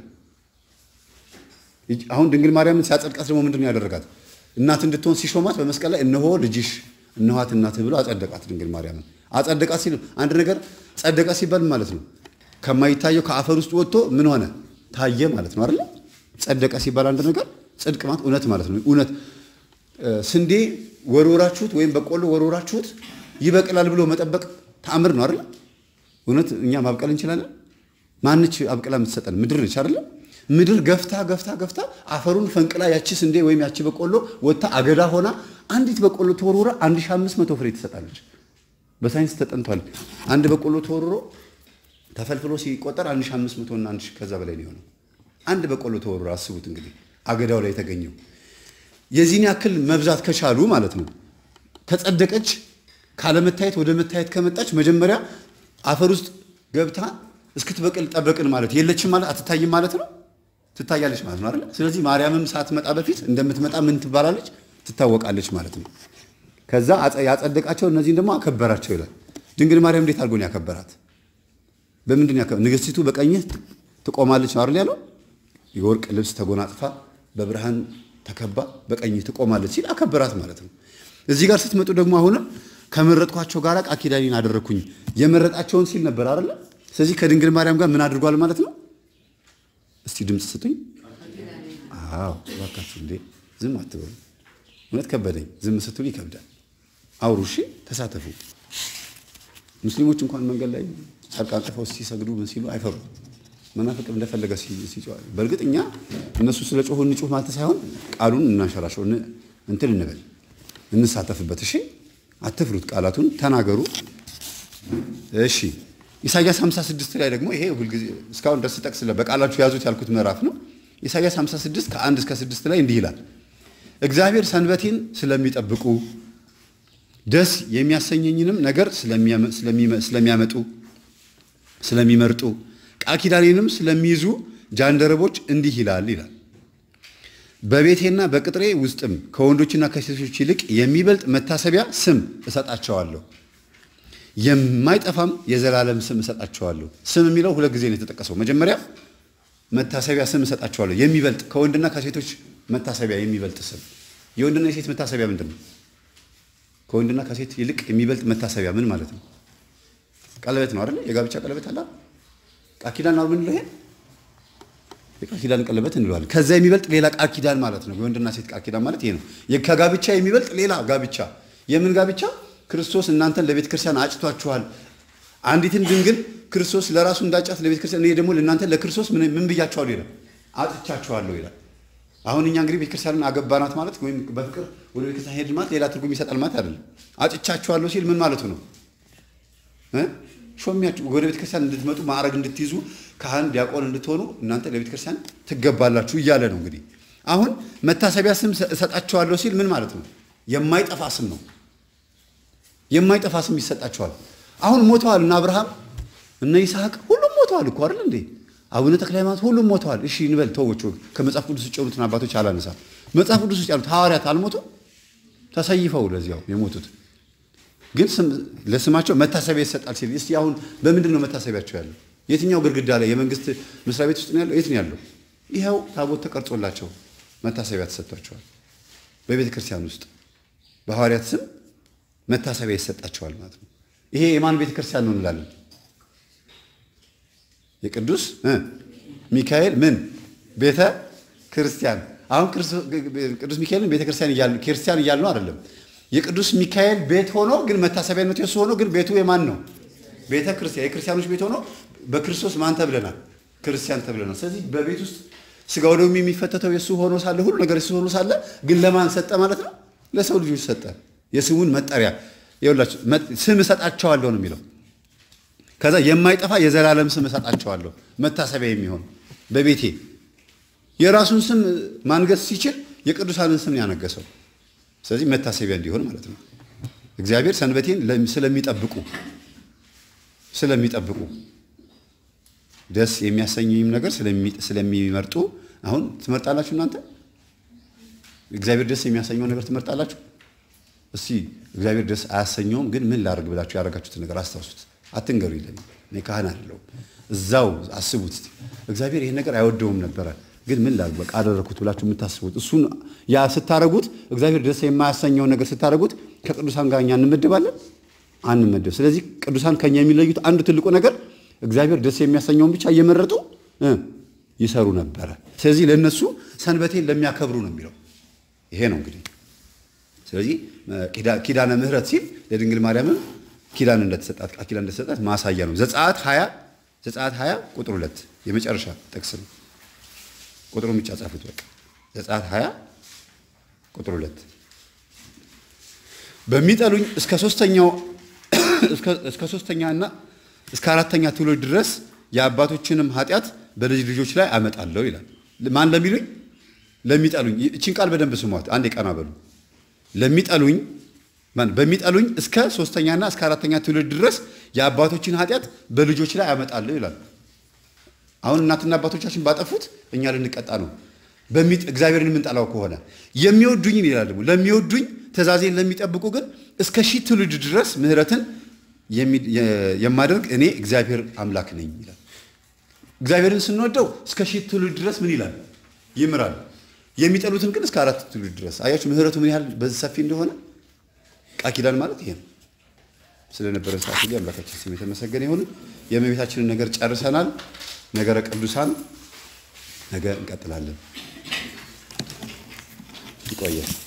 አሁን ድንግል ማርያምን ሲያጸድቃት ደግሞ ምንድን ነው ያደረጋት? እናት እንድትሆን ሲሾማት በመስቀል ላይ እነሆ ልጅሽ እነኋት እናትህ ብሎ አጸደቃት። ድንግል ማርያምን አጸደቃት ሲል አንድ ነገር ጸደቃ ሲባል ማለት ነው ከማይታየው ከአፈር ውስጥ ወጥቶ ምን ሆነ ታየ ማለት ነው አይደለ? ጸደቀ ሲባል አንድ ነገር ጽድቅ ማለት እውነት ማለት ነው። እውነት ስንዴ ወርወራችሁት ወይም በቆሎ ወርወራችሁት ይበቅላል ብሎ መጠበቅ ተአምር ነው አይደለ? እውነት እኛ ማብቀል እንችላለን? ማንች አብቅላ የምትሰጠን ምድር ነች አይደለ? ምድር ገፍታ ገፍታ ገፍታ አፈሩን ፈንቅላ ያቺ ስንዴ ወይም ያቺ በቆሎ ወጥታ አገዳ ሆና አንዲት በቆሎ ተወርውራ 1500 ፍሬ ትሰጣለች። በሳይንስ ተጠንቷል። አንድ በቆሎ ተወርሮ ተፈልፍሎ ሲቆጠር 1500 እና 1000 ከዛ በላይ ነው የሆነው። አንድ በቆሎ ተወርሮ አስቡት እንግዲህ አገዳው ላይ የተገኘው የዚህን ያክል መብዛት ከቻሉ ማለት ነው። ከጸደቀች ካለመታየት ወደ መታየት ከመጣች መጀመሪያ አፈር ውስጥ ገብታ እስክትበቅል ጠበቅን ማለት የለችም ማለት አትታይም ማለት ነው። ትታያለች ማለት ነው አይደል? ስለዚህ ማርያምም ሳትመጣ በፊት እንደምትመጣ ምን ትባላለች? ትታወቃለች ማለት ነው። ከዛ ያጸደቃቸው እነዚህን ደግሞ አከበራቸው ይላል። ድንግል ማርያም እንዴት አድርጎ ነው ያከበራት? በምንድን ያከ ንግስቲቱ በቀኝህ ትቆማለች ነው አይደል ያለው? የወርቅ ልብስ ተጎናጽፋ በብርሃን ተከባ በቀኝህ ትቆማለች ሲል አከበራት ማለት ነው። እዚህ ጋር ስትመጡ ደግሞ አሁንም ከመረጥኳቸው ጋር ቃል ኪዳኔን አደረግኩኝ የመረጣቸውን ሲል ነበር አይደለ? ስለዚህ ከድንግል ማርያም ጋር ምን አድርጓል ማለት ነው? እስቲ ድምፅ ስጡኝ። አዎ እባካችሁ እንዴ ዝም አትበሉ። እውነት ከበደኝ። ዝም ስትሉ ይከብዳል። አውሩ፣ እሺ፣ ተሳተፉ። ሙስሊሞች እንኳን መንገድ ላይ ጨርቅ አንጥፈው ሲሰግዱ ምን ሲሉ አይፈሩ። መናፍቅ እንደፈለገ ሲጮህ፣ በእርግጥ እኛ እነሱ ስለ ጮሁ እንጩህ ማለት ሳይሆን ቃሉን እናንሸራሸው፣ እንትን እንበል፣ እንሳተፍበት። እሺ፣ አትፍሩት፣ ቃላቱን ተናገሩ። እሺ፣ ኢሳያስ 56 ላይ ደግሞ ይሄ ሁልጊዜ እስካሁን ድረስ ጠቅስ በቃላችሁ ያዙት ያልኩት ምዕራፍ ነው። ኢሳያስ 56 ከአንድ እስከ ስድስት ላይ እንዲህ ይላል እግዚአብሔር ሰንበቴን ስለሚጠብቁ ደስ የሚያሰኘኝንም ነገር ስለሚያመጡ ስለሚመርጡ ቃል ኪዳኔንም ስለሚይዙ ጃንደረቦች እንዲህ ይላል ይላል በቤቴና በቅጥሬ ውስጥም ከወንዶችና ከሴቶች ይልቅ የሚበልጥ መታሰቢያ ስም እሰጣቸዋለሁ፣ የማይጠፋም የዘላለም ስም እሰጣቸዋለሁ። ስም የሚለው ሁለት ጊዜ ነው የተጠቀሰው። መጀመሪያ መታሰቢያ ስም እሰጣቸዋለሁ፣ የሚበልጥ ከወንድና ከሴቶች መታሰቢያ የሚበልጥ ስም። የወንድና የሴት መታሰቢያ ምንድን ነው? ከወንድና ከሴት ይልቅ የሚበልጥ መታሰቢያ ምን ማለት ነው? ቀለበት ነው አይደል? የጋብቻ ቀለበት አለ። ቃል ኪዳን ነው የምንለው ይሄ የቃል ኪዳን ቀለበት እንለዋለን። ከዛ የሚበልጥ ሌላ ቃል ኪዳን ማለት ነው። የወንድና ሴት ቃል ኪዳን ማለት ይሄ ነው። ከጋብቻ የሚበልጥ ሌላ ጋብቻ። የምን ጋብቻ? ክርስቶስ እናንተን ለቤተ ክርስቲያን አጭቷችኋል። አንዲትን ድንግል ክርስቶስ ለራሱ እንዳጫት ለቤተ ክርስቲያን፣ እኔ ደግሞ ለእናንተ ለክርስቶስ ምን ብያችኋለሁ ይላል፣ አጭቻችኋለሁ ይላል። አሁን እኛ እንግዲህ ቤተክርስቲያንን አገባናት ማለት ወይም በፍቅር ወደ ቤተክርስቲያን ሄድን ማለት ሌላ ትርጉም ይሰጣል ማለት አይደለም። አጭቻችኋለሁ ሲል ምን ማለቱ ነው? ሾሚያችሁ ወደ ቤተክርስቲያን እንድትመጡ ማዕረግ እንድትይዙ ካህን ዲያቆን እንድትሆኑ እናንተ ለቤተክርስቲያን ትገባላችሁ እያለ ነው። እንግዲህ አሁን መታሰቢያ ስም እሰጣቸዋለሁ ሲል ምን ማለት ነው? የማይጠፋ ስም ነው። የማይጠፋ ስም ይሰጣቸዋል። አሁን ሞተዋል እነ አብርሃም እነ ይስሐቅ ሁሉም ሞተዋል እኮ አይደል እንዴ? አቡነ ተክለ ሃይማኖት ሁሉም ሞተዋል። እሺ እንበል ተወች። ከመጽሐፍ ቅዱስ ውጭ የሆኑትን አባቶች አላነሳም። መጽሐፍ ቅዱስ ውስጥ ያሉት ሐዋርያት አልሞቱም? ተሰይፈው ለዚያው የሞቱት ግን ለስማቸው መታሰቢያ ይሰጣል ሲል እስቲ አሁን በምንድን ነው መታሰቢያቸው ያለው? የትኛው ግድግዳ ላይ የመንግስት መስሪያ ቤት ውስጥ ነው ያለው? የት ነው ያለው? ይኸው ታቦት ተቀርጾላቸው መታሰቢያ ተሰጥቷቸዋል። በቤተ ክርስቲያን ውስጥ በሐዋርያት ስም መታሰቢያ ይሰጣቸዋል ማለት ነው። ይሄ የማን ቤተ ክርስቲያን ነው እንላለን? የቅዱስ ሚካኤል ምን ቤተ ክርስቲያን። አሁን ቅዱስ ሚካኤልን ቤተ ክርስቲያን እያል ነው አይደለም። የቅዱስ ሚካኤል ቤት ሆኖ ግን መታሰቢያነቱ የሱ ሆኖ ግን ቤቱ የማን ነው? ቤተ ክርስቲያን የክርስቲያኖች ቤት ሆኖ በክርስቶስ ማን ተብለናል? ክርስቲያን ተብለናል። ስለዚህ በቤት ውስጥ ስጋው ደግሞ የሚፈተተው የሱ ሆኖ ሳለ ሁሉ ነገር የሱ ሆኖ ሳለ ግን ለማን ሰጠ ማለት ነው? ለሰው ልጆች ሰጠ። የስሙን መጠሪያ ይኸውላችሁ ስም እሰጣቸዋለሁ ነው የሚለው። ከዛ የማይጠፋ የዘላለም ስም እሰጣቸዋለሁ መታሰቢያ የሚሆን በቤቴ የራሱን ስም ማንገስ ሲችል የቅዱሳንን ስም ያነገሰው ስለዚህ መታሰቢያ እንዲሆን ማለት ነው። እግዚአብሔር ሰንበቴን ስለሚጠብቁ ስለሚጠብቁ ደስ የሚያሰኘኝም ነገር ስለሚመርጡ አሁን ትመርጣላችሁ። እናንተ እግዚአብሔር ደስ የሚያሰኘውን ነገር ትመርጣላችሁ። እስቲ እግዚአብሔር ደስ አያሰኘውም፣ ግን ምን ላድርግ ብላችሁ ያደረጋችሁትን ነገር አስታውሱት። አትንገሩ ይለኝ እኔ ካህን አይደለሁም። እዛው አስቡት። እግዚአብሔር ይሄን ነገር አይወደውም ነበረ ግን ምን ላድርግ በቃ አደረኩት ብላችሁ የምታስቡት እሱን ያ ስታረጉት እግዚአብሔር ደስ የማያሰኘውን ነገር ስታረጉት ከቅዱሳን ጋር እኛ እንመደባለን አንመደብ። ስለዚህ ቅዱሳን ከኛ የሚለዩት አንዱ ትልቁ ነገር እግዚአብሔር ደስ የሚያሰኘውን ብቻ እየመረጡ ይሰሩ ነበረ። ስለዚህ ለእነሱ ሰንበቴን ለሚያከብሩ ነው የሚለው ይሄ ነው እንግዲህ። ስለዚህ ኪዳነ ምሕረት ሲል ለድንግል ማርያምም ኪዳን እንደተሰጣት ቃል ኪዳን እንደተሰጣት ማሳያ ነው። ዘጸአት 20 ዘጸአት 20 ቁጥር 2 የመጨረሻ ጥቅስ ነው። ቁጥሩን ብቻ ጻፉት። በቃ ዘጸአት 20 ቁጥር 2 በሚጠሉኝ እስከ ሶስተኛው እስከ ሶስተኛና እስከ አራተኛ ትውልድ ድረስ የአባቶችንም ኃጢአት በልጅ ልጆች ላይ አመጣለሁ ይላል። ማን ለሚሉኝ? ለሚጠሉኝ። እቺን ቃል በደንብ ስሟት። አንዴ ቀና በሉ። ለሚጠሉኝ በሚጠሉኝ እስከ ሶስተኛና እስከ አራተኛ ትውልድ ድረስ የአባቶችን ኃጢአት በልጆች ላይ አመጣለሁ ይላል። አሁን እናትና አባቶቻችን ባጠፉት እኛ ልንቀጣ ነው። እግዚአብሔርን የምንጠላው ከሆነ የሚወዱኝ ይላል ደግሞ ለሚወዱኝ ትእዛዜን ለሚጠብቁ ግን እስከ ሺህ ትውልድ ድረስ ምሕረትን የማደርግ እኔ እግዚአብሔር አምላክ ነኝ ይላል። እግዚአብሔርን ስንወደው እስከ ሺህ ትውልድ ድረስ ምን ይላል? ይምራል። የሚጠሉትን ግን እስከ አራት ትውልድ ድረስ። አያችሁ ምሕረቱ ምን ያህል በዚህ ሰፊ እንደሆነ። ቃል ኪዳን ማለት ይሄ ነው። ስለነበረ ሰዓት ሁሉ አምላካችን ስም የተመሰገነ ይሁን። የእመቤታችንን ነገር ጨርሰናል። ነገረ ቅዱሳን ነገ እንቀጥላለን። ይቆያል።